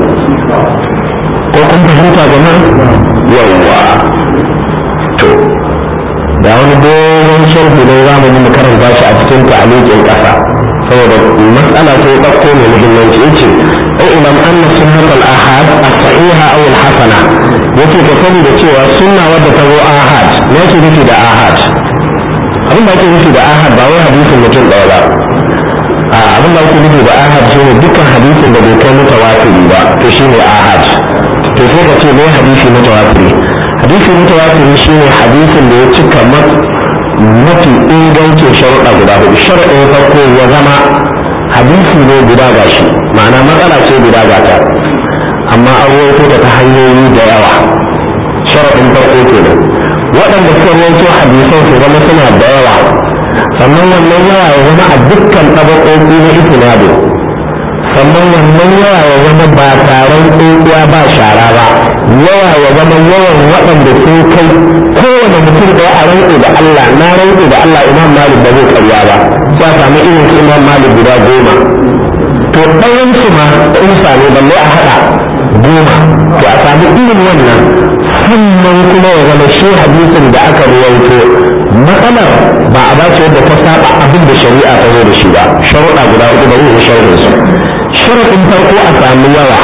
ko kun fahimta jama'a yawwa to da wani dogon sharhi ne za mu yi mu karanta shi a cikin ta'aliqin kasa saboda matsala sai ɗauko mai muhimmanci yace اعلم ان سنة الاحاد الصحيحة او الحسنة yake ka sani da cewa sunna wadda ta zo ahad me yake nufi da ahad abin da ake nufi da ahad ba wai hadisin mutum ɗaya ba a abin da ake nufi da ahad shi ne dukkan hadisin da bai kai mutawatiri ba to shi ne ahad to sai ka ce me hadisi mutawatiri hadisi mutawatiri shi ne hadisin da ya cika mafi ingancin sharuɗa guda hudu sharuɗin farko ya zama hadisi ne guda gashi ma'ana matsala ce guda gata amma an rawaito ta ta hanyoyi da yawa sharaɗin farko kenan waɗanda suka rawaito hadisan su zama suna da yawa sannan wannan yawa ya zama a dukkan ɗabaƙoƙi na itinado sannan wannan yawa ya zama ba taron tsohuwa ba shara ba yawa ya zama yawan waɗanda sun kai kowane mutum ɗaya a rantse da Allah na rantse da Allah imam malik ba zai karya ba sai a samu irin su imam malik guda goma to ɗayan su ma in same balle a haɗa goma to a samu irin wannan sannan kuma ya zama shi hadisin da aka ruwaito matsalar ba a bace yadda ta saba abin da shari'a ta zo da shi ba sharuɗa guda uku ba zai sharuɗin su sharuɗin farko a samu yawa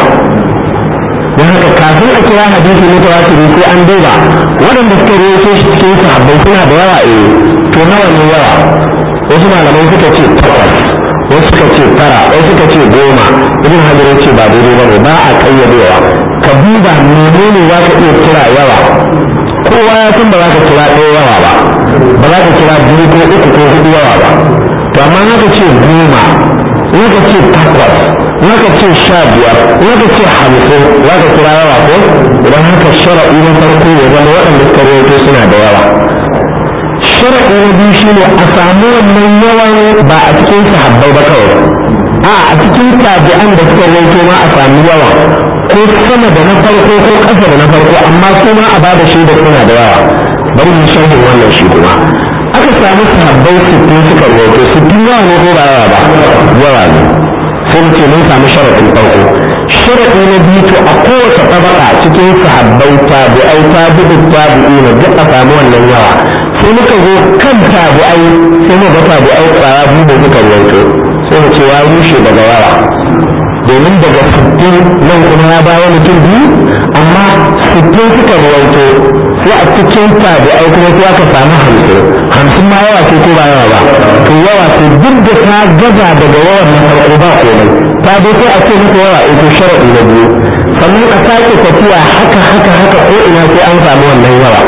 don haka kafin a kira hadisi na tawatiri sai an duba waɗanda suka rawaito shi cikin sahabbai suna da yawa eh to nawa ne yawa wasu malamai suka ce takwas wasu suka ce tara wasu suka ce goma ibn hajar ce ba daidai ba ne ba a kayyadewa ka duba menene za ka iya kira yawa kowa ya san ba za ka kira ɗaya yawa ba ba za ka kira biyu ko uku ko hudu yawa ba to amma naka ce goma naka ce takwas naka ce sha biyar naka ce hamsin za ka kira yawa ko idan haka shara'i na farko ya zama waɗanda suka rawaito suna da yawa sharaɗi na biyu shine a samu wannan yawan ba a cikin sahabbai ba kawai a a cikin tabi'an da suka rawaito ma a samu yawa ko sama da na farko ko ƙasa da na farko amma su ma a bada shaida suna da yawa bari mu sharhin wannan shi kuma aka samu sahabbai sittin suka rawaito sittin yawa ne ko ba yawa ba yawa ne sai mu ce mun samu sharaɗin farko sharaɗi na biyu to a kowace tabaka cikin sahabbai tabi'ai tabi'u tabi'ina duk a samu wannan yawa sai muka zo kan tabi'ai sai mu ga tabi'ai tsaya biyu da suka rawaito sai mu ce ya rushe daga yawa domin daga sittin nan kuma ya bayo mutum biyu amma sittin suka rawaito sai a cikin tabi'ai kuma sai aka samu hamsin hamsin ma yawa ce ko ba yawa ba to yawa ce duk da ta gaza daga yawan na farko ba komai ta dai sai a ce maka yawa ita sharaɗi na biyu sannan a sake tafiya haka haka haka ko ina sai an samu wannan yawa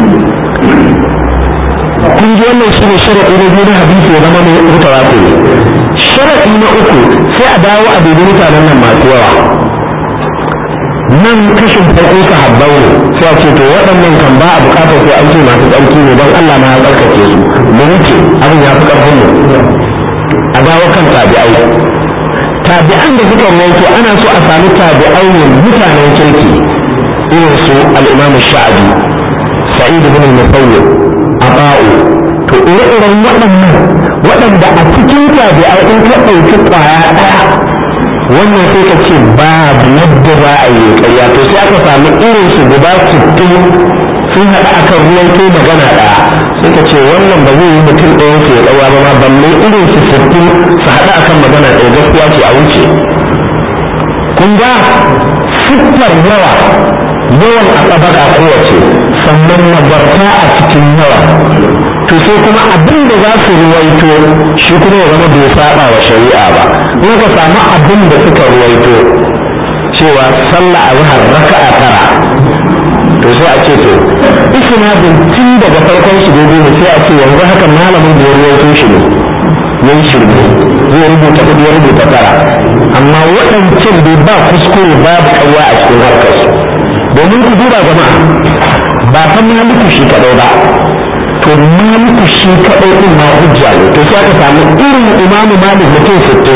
kun ji wannan shi ne sharaɗi na biyu na hadisi ya zama mai mutawatir sharaɗi na uku sai a dawo a dubi mutanen nan masu yawa nan kashin farko sahabbai ne sai a ce to waɗannan kan ba a buƙatar sai an ce masu tsarki ne don Allah ma ya tsarkake su mu wuce abin ya fi ƙarfin mu a dawo kan tabi'ai tabi'an da suka rawaito ana so a sami tabi'ai ne mutanen kirki irin su al-Imam Sha'abi Sa'id ibn al-Musayyib Aba'u to ire-iren waɗannan waɗanda a cikin tabi'ai in ka ɗauki ƙwaya ɗaya wannan sai ka ce babu yadda za a yi ƙarya to sai aka sami irin su guda sittin sun haɗa akan ruwan ko magana ɗaya sai ka ce wannan ba zai yi mutum ɗayan su ya ɗauwa ba ma balle irin su sittin su haɗa akan magana ɗaya gaskiya ce a wuce kun ga siffar yawa yawan a tsabaka kowace sannan nagarta a cikin yawa to sai kuma abin da za su ruwaito shi kuma ya zama bai saba wa shari'a ba in ka samu abin da suka ruwaito cewa sallah a zahar raka'a tara to sai a ce to isnadin tun daga farkon shi daidai ne sai a ce yanzu haka malamin da ya ruwaito shi ne yan shirme zai rubuta kudi ya rubuta tara amma waɗancan bai ba kuskure babu ƙarya a cikin harkar su domin ku duba jama'a ba fa maliku shi kaɗai ba to maliku shi kaɗai ɗin ma hujja ne to sai aka samu irin imamu malik mutum sitto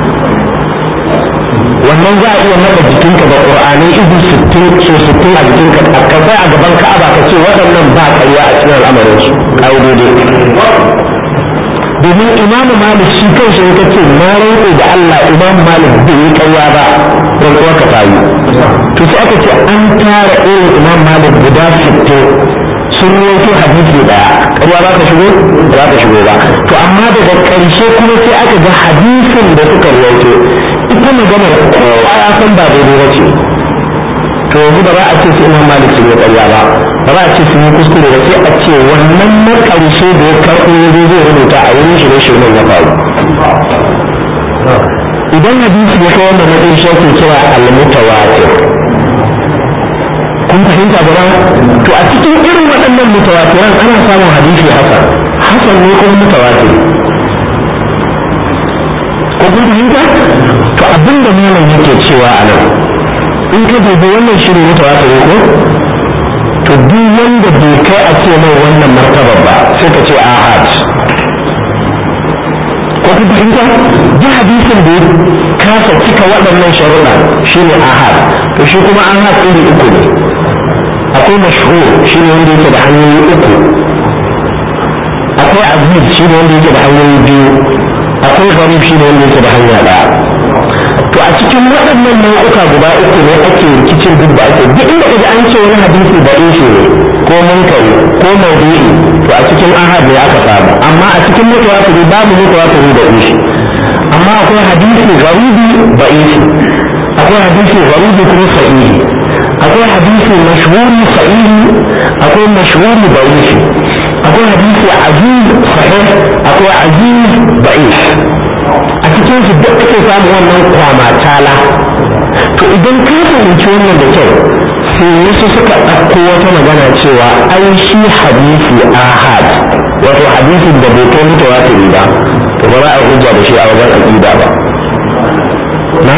wannan za a iya naɗa jikinka da ƙur'anai izu sittin so sittin a jikinka a kasai a gaban ka'aba ka ce waɗannan ba ƙarya a cikin al'amarin su ƙa'idodi domin imamu malik shi kan shi ka ce na rantse da Allah imamu malik bai yi ƙarya ba don kuwa ka tayi to sai aka ce an tara irin imamu malik guda sittin sun yanke hadisi daya ƙarya za ta shigo ba za ta shigo ba to amma daga ƙarshe kuma sai aka ga hadisin da suka rawaito ita maganar kowa ya san ba daidai ba ce to yanzu ba za a ce su imam malik su ne ƙarya ba ba za a ce sun yi kuskure ba sai a ce wannan na ƙarshe da ya karɓo ya zo zai rubuta a wurin shi ne shirman ya faru idan hadisi ya kai wannan matsayin shi ake kira al-mutawatir kun fahimta ba to a cikin irin waɗannan mutawatiran ana samun hadisi hasan hasan ne kuma mutawatir ko kun fahimta to abin da malam yake cewa a nan in ka dubi wannan shirin mutawatir ko to duk wanda bai kai a ce mai wannan martabar ba sai ka ce ahad ko kun fahimta duk hadisin da ya kasa cika waɗannan sharuɗa shine ahad to shi kuma ahad iri uku ne akwai mashhur shi ne wanda yake da hanyoyi uku akwai aziz shi ne wanda yake da hanyoyi biyu akwai gharib shi ne wanda yake da hanya ɗaya to a cikin waɗannan nau'uka guda uku ne ake rikicin duk da ake duk inda kaji an ce wani hadisi da shi ne ko munkari ko maudu'i to a cikin ahad ne aka samu amma a cikin mutawatiri babu mutawatiri da ishi amma akwai hadisi garibi da ishi akwai hadisi garibi kuma sahihi akwai hadisi mashhuri sahihi akwai mashhuri da'ifi akwai hadisi aziz sahih akwai aziz da'if a cikin su duk ake samu wannan kwamatala to idan ka fahimci wannan da kyau sai wasu suka ɗauko wata magana cewa ai shi hadisi ahad wato hadisin da bai kai mutawatiri ba to ba za a hujja da shi a wajen aqida ba na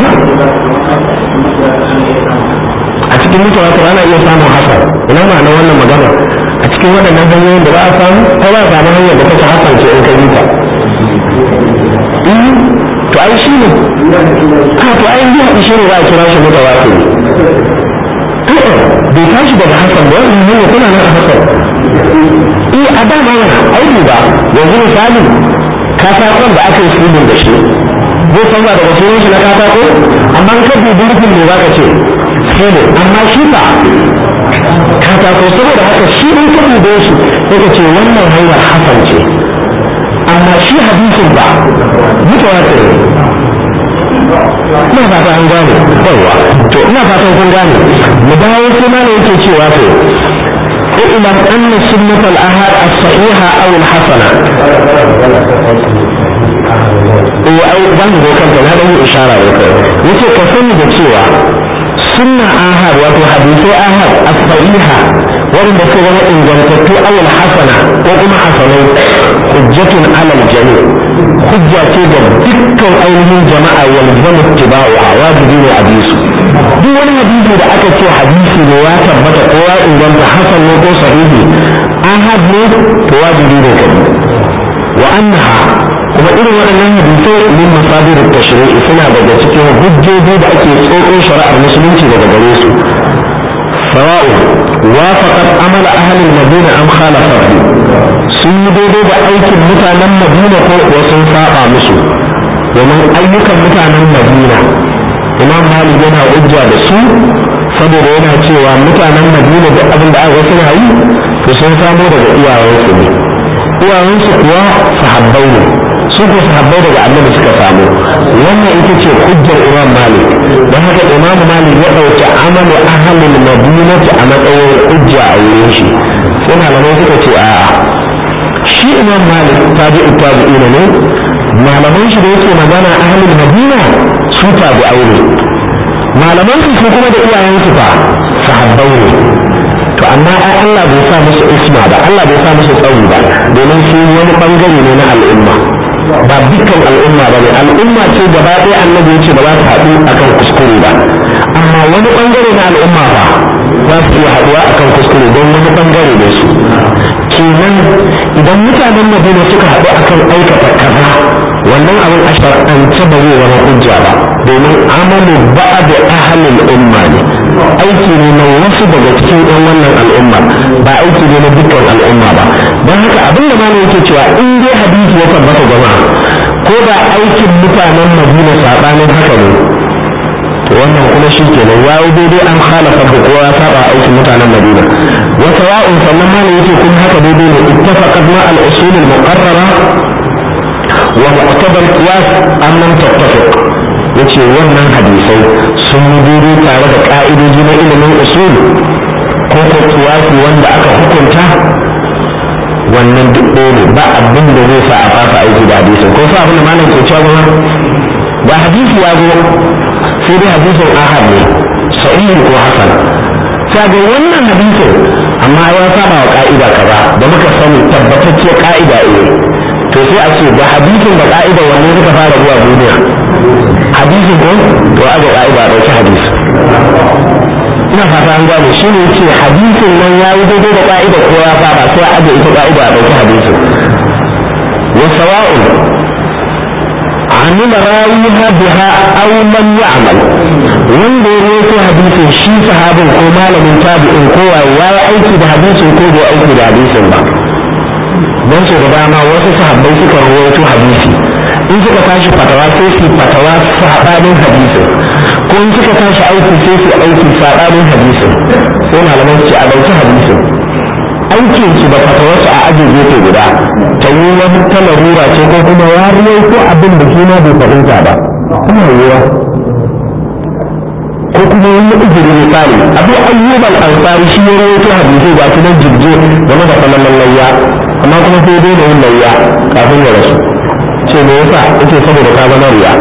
a cikin mutawatir ana iya samun hasan ina ma'ana wannan magana a cikin waɗannan hanyoyin da ba a samu ko ba a samu hanyar da take hasan ce in ka yi ta to ai shi ne a to ai yi haɗi shi ne za a kira shi mutawatir bai tashi daga hasan ba wannan hanyar kuna nan a hasan eh a dama yana aiki ba yanzu misali katakon da aka yi filin da shi zai canza daga filin shi na katako amma in ka dubi rufin ne za ka ce filin amma shi ba katako saboda haka shi in ka dube shi sai ka ce wannan hanyar hasan ce amma shi hadisin ba mutuwa ce ina fata an gane yawa to ina fatan kun gane mu dawo sai ma ne yake cewa to اعلم ان سنة الاهات الصحيحة او الحسنة او ban zo kanta na dan ishara da kai yace ka sani da cewa sunna ahad wato hadisai ahad as-sahiha wanda suka zama ingantattu aw al-hasana ko kuma hasanai hujjatun ala al-jami hujja ce ga dukkan ainihin jama'a yalzamu ittiba'uha wajibi ne a bisu duk wani hadisi da aka ce hadisi ne ya tabbata ko ya inganta hasan ne ko sahihi ahad ne to wajibi ne ka wa annaha kuma irin waɗannan hadisai min masadir tashri'i suna daga cikin hujjoji da ake tsotso shari'ar musulunci daga gare su sawa'u wafaqat amal ahli al-madina am khalafa sun yi daidai da aikin mutanen madina ko kuwa sun saba musu domin ayyukan mutanen madina imam malik yana hujja da su saboda yana cewa mutanen madina da abin da aka suna yi to sun samo daga iyayensu ne iyayensu kuwa sahabbai ne su ko sahabbai daga annabi suka samu wannan ita ce hujjar imam malik don haka imam malik ya ɗauki amalu ahalin madinati a matsayin hujja a wurin shi sai malamai suka ce a'a shi imam malik tabi'u tabi'ina ne malaman shi da yake magana ahalin madina su tabi'ai ne malaman su su kuma da iyayensu fa sahabbai ne to amma ai Allah bai sa musu isma ba Allah bai sa musu tsauri ba domin su wani bangare ne na al'umma ba dukkan al'umma ba ne al'umma ce gaba ɗaya annabi yace ba za su haɗu akan kuskure ba amma wani bangare na al'umma ba za su iya haɗuwa akan kuskure don wani bangare ne su kenan idan mutanen madina suka haɗu akan aikata kaza wannan abin a shar'ance ba zai zama hujja ba domin amalu ba'd ahlul umma ne aiki ne na wasu daga cikin ɗan wannan al'umma ba aiki ne na dukkan al'umma ba don haka abin da malam yake cewa in dai hadisi ya tabbata jama'a ko da aikin mutanen madina saɓanin haka ne wannan kuma shi kenan ya yi daidai an halafa da kowa ya saba aikin mutanen madina wata wa'un sannan malam yake kuma haka daidai ne ittafaqat ma al-usul al-muqarrara wa mu'tabar qiyas an lam tattafiq yace wannan hadisai sun yi daidai tare da ka'idoji na ilimin usul ko ko qiyasi wanda aka hukunta wannan duk ɗaya ne ba abin da zai sa a fasa aiki da hadisin ko sa abin da malam ke cewa ba hadisi ya zo sai dai hadisin ahad ne sahihi ko hasan sai ga wannan hadisin amma ya saba wa ka'ida kaza da muka sani tabbatacciyar ka'ida eh to sai a ce da hadisin da ka'ida wanne suka fara zuwa duniya hadisin ko to aga ka'ida dauki hadisi ina fata an gane shi ne ce hadisin nan ya yi daidai da ka'ida ko ya saba sai a aje ita ka'ida a dauki hadisin wa sawa'un عمل راويها بها او لم يعمل wanda ya rawaito hadisin shi sahabin ko malamin tabi'in ko ya yi aiki da hadisin ko bai aiki da hadisin ba don su da dama wasu sahabbai suka rawaito hadisi in suka tashi fatawa sai su fatawa sabanin hadisin ko in suka tashi aiki sai su aiki sabanin hadisin sai malaman su ce a dauki hadisin aikin su da fatawarsu a aji gefe guda ta yi wani ta larura ce ko kuma ya ko abin da kima bai fahimta ba kuma yiwa ko kuma wani ujiri misali abu ayyub al-ansari shi ya rawaito hadisi ga su nan jirje game da falalan layya amma kuma sai dai da yin layya kafin ya rasu ce me yasa yace saboda ka zama riya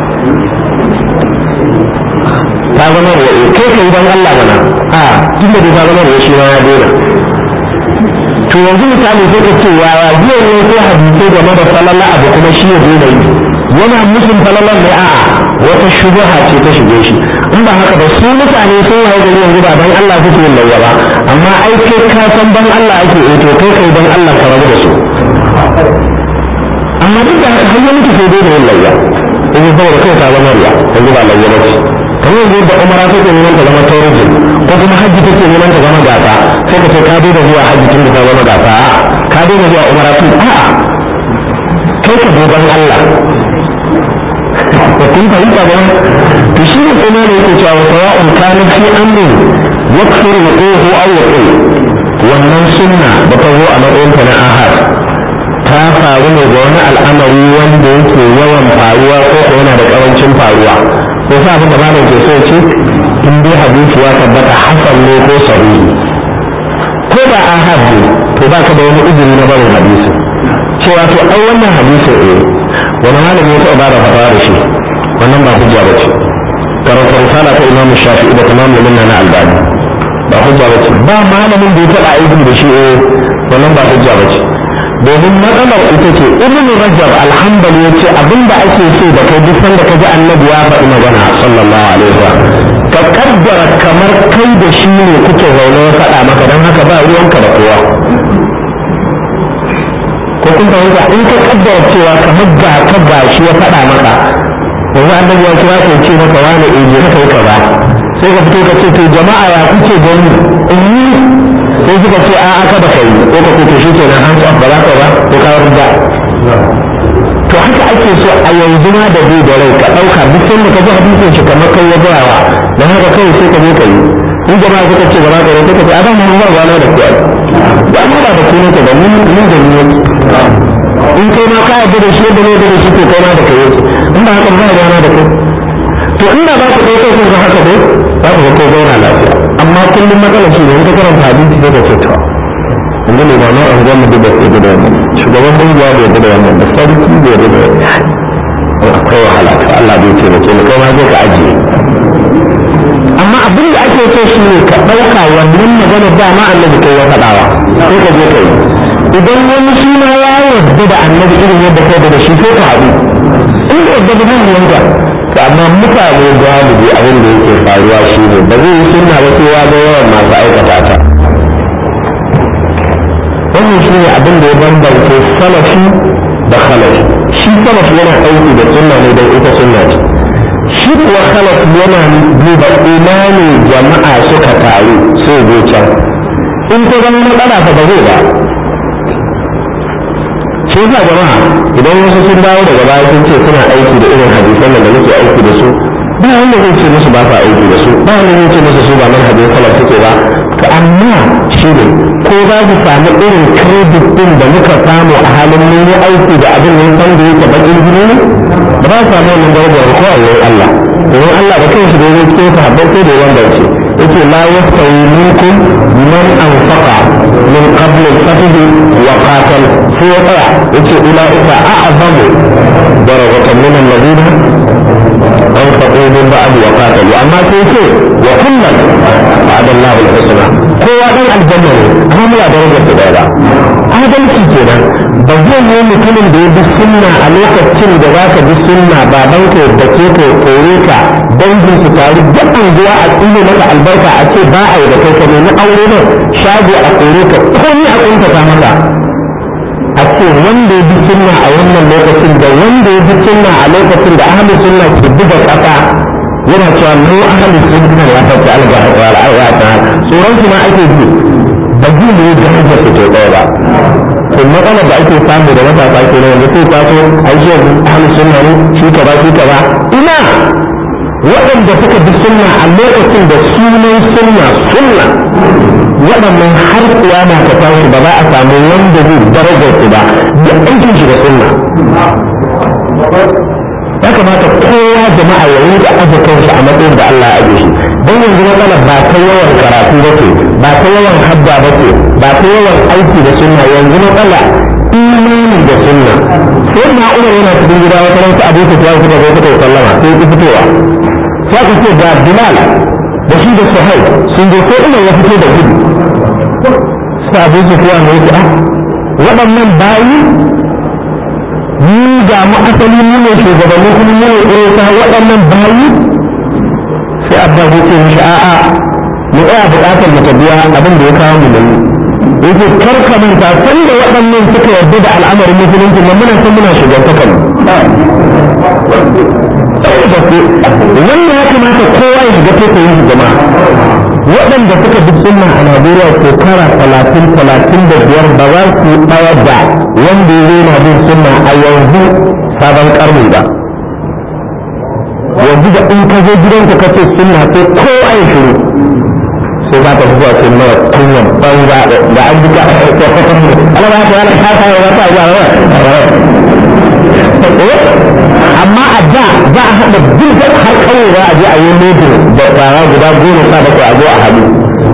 ka zama riya kai kai dan Allah mana a tunda dai ka zama riya shi ma ya daina to yanzu misali sai ka ce yaya zai ne ko hadisai game da falala abu kuma shi ya daina yi yana musun falalan ne a'a wata shubuha ce ta shige shi in ba haka ba su mutane sun waye gari yanzu ba dan Allah suke yin layya ba amma ai kai ka san dan Allah ake eh to kai kai dan Allah ka rabu da su amma duk da haka har ya mutu sai dai da yin layya in saboda kai ta zama riya yanzu ba layya ba ce kamar yanzu da umara take neman ta zama tourism ko kuma hajji take neman ta zama gasa sai ka ce ka daina zuwa hajji tun da ta zama gasa a'a ka daina zuwa umara tun a'a kai ka dogon Allah da kun fahimta ba to shi ne kuma ne yake cewa sawa'un kana fi amrin yakfuru wuquhu aw yaqul wannan sunna da ta zo a matsayin ta na ahad ta faru ne ga wani al'amari wanda yake yawan faruwa ko ko yana da karancin faruwa ko sa abin da malam ke so ce in dai hadisi ya tabbata hasan ne ko sahihi ko da ahad ne to baka da wani izini na barin hadisi cewa to ai wannan hadisi eh wani malami ya taɓa bada fatawa da shi wannan ba hujja ba ce karanta risala ta imam shafi'i da tamam minna na albani ba hujja ba ce ba malamin da ya taɓa aiki da shi eh wannan ba hujja ba ce domin matsalar ita ce ibn rajab alhambali ya ce abinda ake so da kai duk sanda ka ji annabi ya faɗi magana sallallahu alaihi wasallam ka kaddara kamar kai da shi ne kuke zaune ya faɗa maka don haka ba ruwanka da kowa ko kun fahimta in ka kaddara cewa kamar ga ka ga shi ya faɗa maka yanzu annabi ya kira ka ce maka wani eje ka kai kaza sai ka fito ka ce to jama'a ya kuke gani in yi sai suka ce a'a kada ka yi ko ka ce to shi kenan an ba za ka ba ko ka rida to haka ake so a yanzu ma da bai da rai ka ɗauka duk sanda ka ji hadisin shi kamar kai ya gaya wa don haka kai sai ka je ka yi in jama'a suka ce ba za ka yi sai ka ce a dan mun ba wani da kuwa ba ma ba da ku ne ka da mun mun da ni in kai ma ka yarda da shi da ne da shi to kai ma da kai in ba haka ba yana da kai to inda za ku ɗauka kun ga haka dai za ku ga ko zauna lafiya amma kullum matsalar shi ne in ka karanta hadisi sai ka ce to yanzu ne ba nan an gama da bai da wannan shugaban kungiya bai da wannan da sarki bai da wannan akwai wahala to Allah bai ce mace kai ma zai ka ajiye amma abin da ake so shi ne ka ɗauka wannan magana dama annabi kai ya faɗawa sai ka je ka yi idan wani shi ma ya yarda da annabi irin yadda kai da shi sai ka haɗu in da yadda da nan yanka to amma mutane galibi abin da yake faruwa shi ne ba zai yi sunna ba sai ya ga yawan masu aikata ta wannan shi ne abin da ya bambance salafi da khalafi shi salafi yana aiki da sunna ne don ita sunna ce shi kuwa khalaf yana duba ina ne jama'a suka taru sai zo can in ta zama matsala fa ba zai ba shi yasa jama'a idan wasu sun dawo daga baya sun ce suna aiki da irin hadisan da muke aiki da su ba wanda zai ce musu ba sa aiki da su ba wanda zai ce musu su ba manhajin salaf suke ba to amma shi ne ko za su samu irin credit din da muka samu a halin mun yi aiki da abin nan san da yake bakin jini ne ba za su samu wannan darajar ko a wurin Allah domin Allah da kanshi da yake cikin sahabbai sai da wanda ce yake la yastawi minkum man anfaqa min qabl al-fath wa qatal sai ya tsaya yace ulaika a'zamu darajatan min alladhina أنفقوا من بعد وقاتلوا أما سيكون وكلا وعد الله الحسنى kowa dan aljanna ne amma muna darajar su daya ba adalci kenan ba zai yi mutumin da ya bi sunna a lokacin da za ka bi sunna baban ka da ke ka kore ka dangin su taru duk anguwa a tsine maka albarka a ce ba a yi da kai ka nemi aure ne shago a kore ka komai a kuntata maka a ce wanda ya bi sunna a wannan lokacin da wanda ya bi sunna a lokacin da ahlus sunna ke buga kasa yana cewa mu ahlus sunna ya fata alga wa al'aya ta tsoron su ma ake ji ba ji ne da hajjar su ke ɗaya ba to matsala da ake samu da matasa ke nan yanzu sai taso ai shi yanzu ahlus sunna ne shi ka ba shi ka ba ina waɗanda suka bi sunna a lokacin da sunan sunna sunna waɗannan har kiyama ta tashi ba za a samu wanda zai darajar su ba da aikin shi da sunna ya kamata kowa jama'a ya yi da aje kanshi a matsayin da Allah ya aje shi don yanzu matsalar ba ta yawan karatu ba ce ba ta yawan hadda ba ce ba ta yawan aiki da sunna yanzu matsala imani da sunna sai na umar yana cikin gida wata ransu abu ta tuwa suka zo suka yi sallama sai ki fitowa sai ka ce ga bilal da shi da suhai sun zo sai umar ya fito da gudu sai abu su tuwa ne ya waɗannan bayi ni ga mu asali mu ne shugabanni kuma mu ne irin sa waɗannan bayi sai abba ya ce mishi a'a mu tsaya buƙatar mu ta biya abin da ya kawo mu da yi yake kar ka manta san da waɗannan suka yarda da al'amarin musulunci nan muna san muna shugantakan wannan ya kamata kowa ya shiga taitayin shi jama'a waɗanda suka bi sunna a Najeriya shekara talatin talatin da biyar ba za su yi ɗaya da wanda ya na bin sunna a yanzu sabon ƙarni ba yanzu da in ka zo gidanka ka ce sunna sai kowa ya shiru sai za ka zuwa ce mara kunyan banza da an ji ka ala ba ka yana kasa ya wata zuwa amma a da za a haɗa duk har kawai za a je a yi lodo da tsara guda goma sha bakwai a zo a haɗu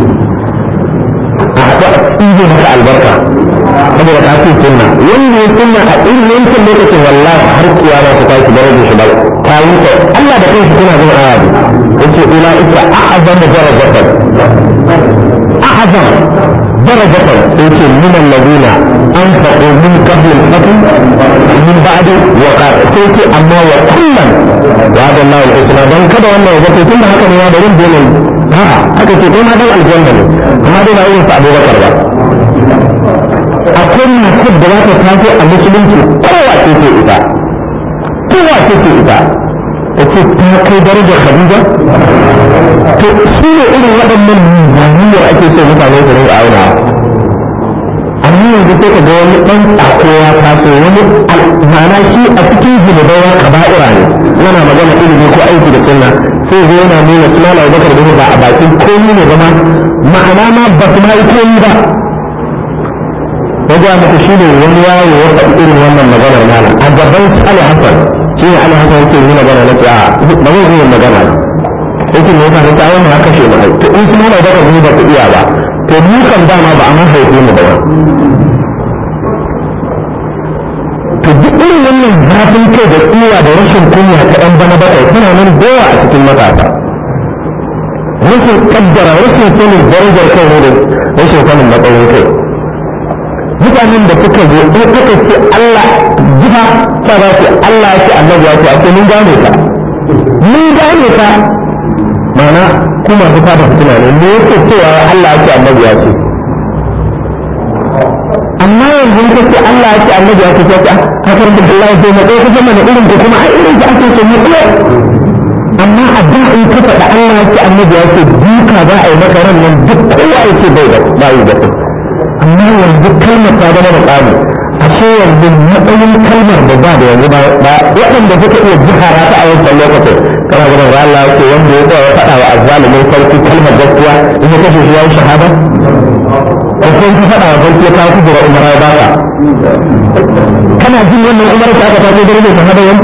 a haɗu a ɗibe maka albarka saboda ka ce sunna wanda ya sunna a irin yankin lokacin wallahi har kiyama ta tashi darajar shi ba ta wuce Allah da kanshi kuna jin aya yace ulaika a'zamu darajatan a'zam darajatan yace min alladhina anfaqu min qabl al-fath min ba'd wa yace amma wa kullan wa'ada Allah al-husna dan kada wannan ya ce tunda haka ne ya da rin dole ha haka ce kai ma dan aljanna ne amma dai ba irin sa Abubakar ba akwai matar da za ta taso a musulunci kowa ce ce ita kowa ce ce ita ta ce ta kai darajar Khadija to su ne irin waɗannan zaniyar ake so mutane su rinka auna amma yanzu sai ka ga wani ɗan tsako ya taso wani ma'ana shi a cikin zunubai ya kaba'ira ne yana magana ilimi ko aiki da sunna sai zai yana nuna suna na bakar da ba a bakin komi ne zama ma'ana ma ba su ma yi komi ba wajen muku shi ne wani yawo ya faɗi irin wannan maganar malam a gaban Ali Hassan shi ne Ali Hassan yake yi magana na ta ba zai yi magana yake ne yasa ta wani haka shi mai to in kuma mai daga ba ku iya ba to mu kan dama ba a man haife mu ba to duk irin wannan zafin kai da tsiwa da rashin kunya ta ɗan bana bakwai suna nan dawa a cikin matasa rashin kaddara rashin sanin darajar kai ne da rashin sanin matsayin kai mutanen da suka zo in aka ce Allah jifa ta za su Allah ya ce annabi ya ce a ce mun gane ka mun gane ka mana ku masu fata fitina ne me yake cewa Allah ya ce annabi ya ce amma yanzu ka ce Allah ya ce annabi ya ce ta ce ka karanta Allah ya ce na ɗaya kusa mana irin ko kuma ai irin ka ake so mu iya amma a da in ka faɗa Allah ya ce annabi ya ce duka za a yi maka ran nan duk kowa ya ce bai da bai da amma yanzu kalmar ta zama da tsari ashe yanzu matsayin kalmar da ba da yanzu ba waɗanda suka iya jihara ta a wancan lokacin kana ganin ra Allah yake wanda ya tsaya ya faɗa wa azzalimin sarki kalmar gaskiya in ya kashe shi ya yi shahada ko sai ka faɗa wa sarki ya kawo kujera umara ya baka kana jin wannan umara ta aka tafi da rage shahada yanzu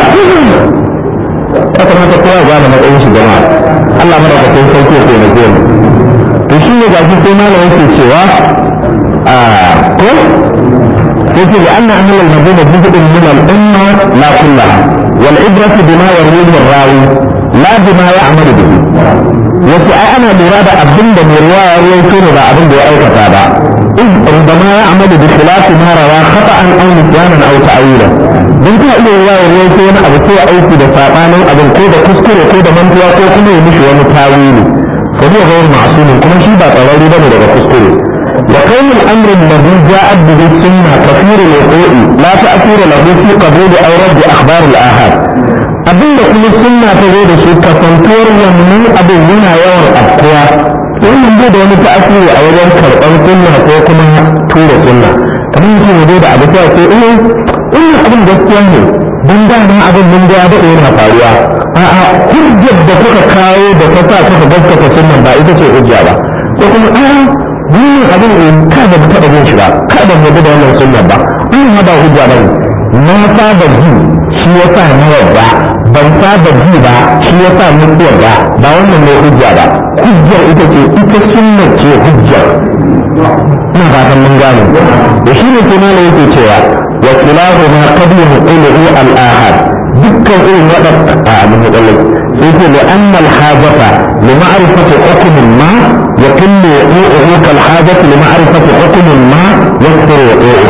ya kamata kowa ya gane matsayin shi jama'a Allah madaukakin sarki ya taimake mu to shi ne gashi sai malamin ke cewa ko yake da anna ahlul madina juz'un min al-umma la kullaha wal ibratu bima yarwihi ar-rawi la bima ya'malu bihi yace ai ana lura da abin da mai riwaya ya rawaito ne ba abin da ya aikata ba in rubama ya'malu bi khilafi ma rawa khata'an aw nisyanan aw ta'wilan dan ka iya riwaya rawaito wani abu ko aiki da sabanin abin ko da kuskure ko da mantuwa ko kuma ya mishi wani tawili فهو غير معصوم كما شيء بقى قراري بني لغا كسكري وكون الامر الذي جاءت به السنه كثير الوقوع لا تاثير له في قبول او رد اخبار الاحاد abin da kuma sunna ta zo da su kasantuwar wannan abin yana yawan afkuwa wannan bai da wani ta'asiri a wajen karɓar sunna ko kuma tura sunna kamar yake ne da abu ta ce eh wannan abin gaskiya ne don dama abin mun ga da yana faruwa a'a hujjar da kuka kawo da ta sa kuka gaskata sunnan ba ita ce hujja ba ko kuma a wannan abin in ka da taɓa jin shi ba ka da mu da wannan sunnan ba an ba hujja ba na saba ji shi ya sa na yadda ban saba ji ba shi ya sa mun yarda ba wannan ne hujja ba hujjar ita ce ita sunna ce hujjar ina fatan mun gane da shi ne kuma ne yake cewa wa kilahu ma qad yuqilu al-ahad dukkan irin waɗanda a abin da tsalle sai ce da an malhajata li ma'rifati hukumin ma ya kullu yu'u kal hajati li ma'rifati hukumin ma yakthuru yu'u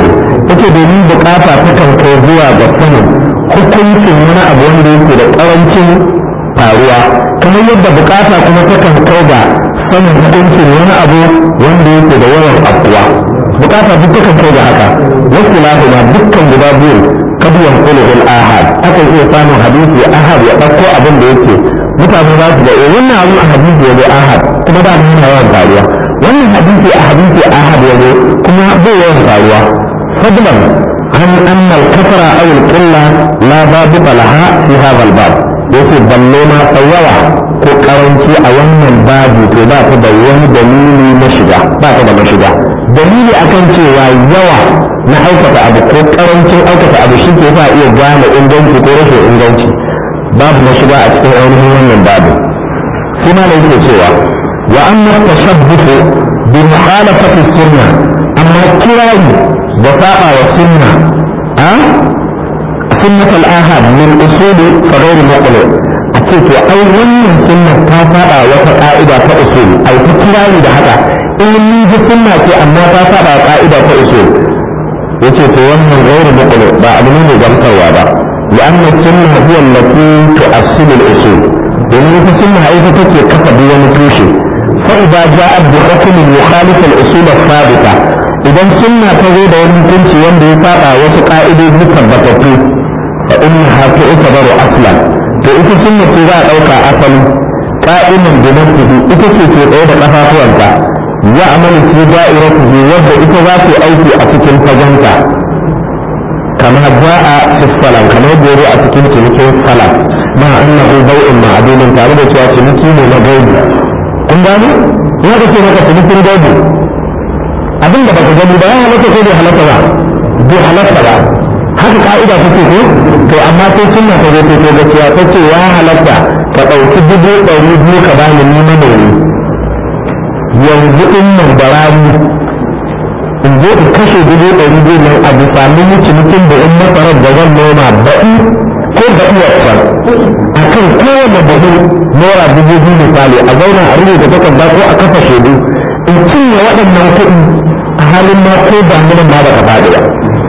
yake domin bukata ta kan kai zuwa ga sanin hukuncin wani abu wanda yake da karancin faruwa kamar yadda bukata kuma ta kan kai ga sanin hukuncin wani abu wanda yake da yawan afuwa bukata duk ta kan kai ga haka wasu lahuma dukkan guda biyu kabiyan kulul ahad aka iya samun hadisi ahad ya ɗauko abin da yake mutane za su ga eh wannan abin a hadisi ya zo ahad kuma da yana yawan faruwa wannan hadisi a hadisi ahad ya zo kuma bai yawan faruwa fadlan an anna al-kasra aw al-qilla la babu laha fi hadha al-bab yace balle ma tsayawa ko karanci a wannan babu to ba ta da wani dalili na shiga ba ta da mashiga dalili akan cewa yawa na aikata abu ko karancin aikata abu shi ke sa iya gane inganci ko rashin inganci babu mashiga a cikin ainihin wannan babu sai ma da yake cewa wa amma tashabbuhu bi mukhalafati sunna amma kirari da saba wa sunna a sunnat al-ahad min usuli fa ghayr muqli a ce to ai wannan sunna ta saba wata ka'ida ta usul ai ta kirari da haka in mun ji sunna ce amma ta saba ka'ida ta usul yace to wannan ghayr muqli ba abu ne mai gamsarwa ba لأن السنة هي التي تؤصل الأصول domin ita sunna ita take kafa duk wani tushe fa idza ja'at bi hukm yukhalif al-usul al-thabita idan sunna ta zo da wani hukunci wanda ya saba wasu ka'idoji tabbatattu fa innaha tu'tabaru aslan to ita sunna ce za a dauka asali qa'iman bi nafsihi ita ce ke tsaye da kafafuwanta ya amalu fi da'iratihi wadda ita za ta aiki a cikin faganta kama ja'a fi salam kamar gore a cikin cinikin salam ma annahu bai'un ma'dudun tare da cewa ciniki ne na gaibi kun gani in aka ce maka cinikin gaibi abin da baka gani ba ya halatta ko bai halatta ba bai halatta ba haka ka'ida ta ce ko to amma sai sunna ta zo ta gaskiya ta ce ya halatta ka ɗauki dubu ɗari biyu ka bani ni manomi yanzu in nan da rani in zo in kashe dubu ɗari biyu nan a bisa mini cinikin da in masarar da zan noma baɗi ko da iyarsa a kan kowane buhu naira dubu biyu misali a zauna a rubuta takarda ko a kafa shaidu in cinye waɗannan kuɗi a halin ma ko damunan ma ba ka faɗi ba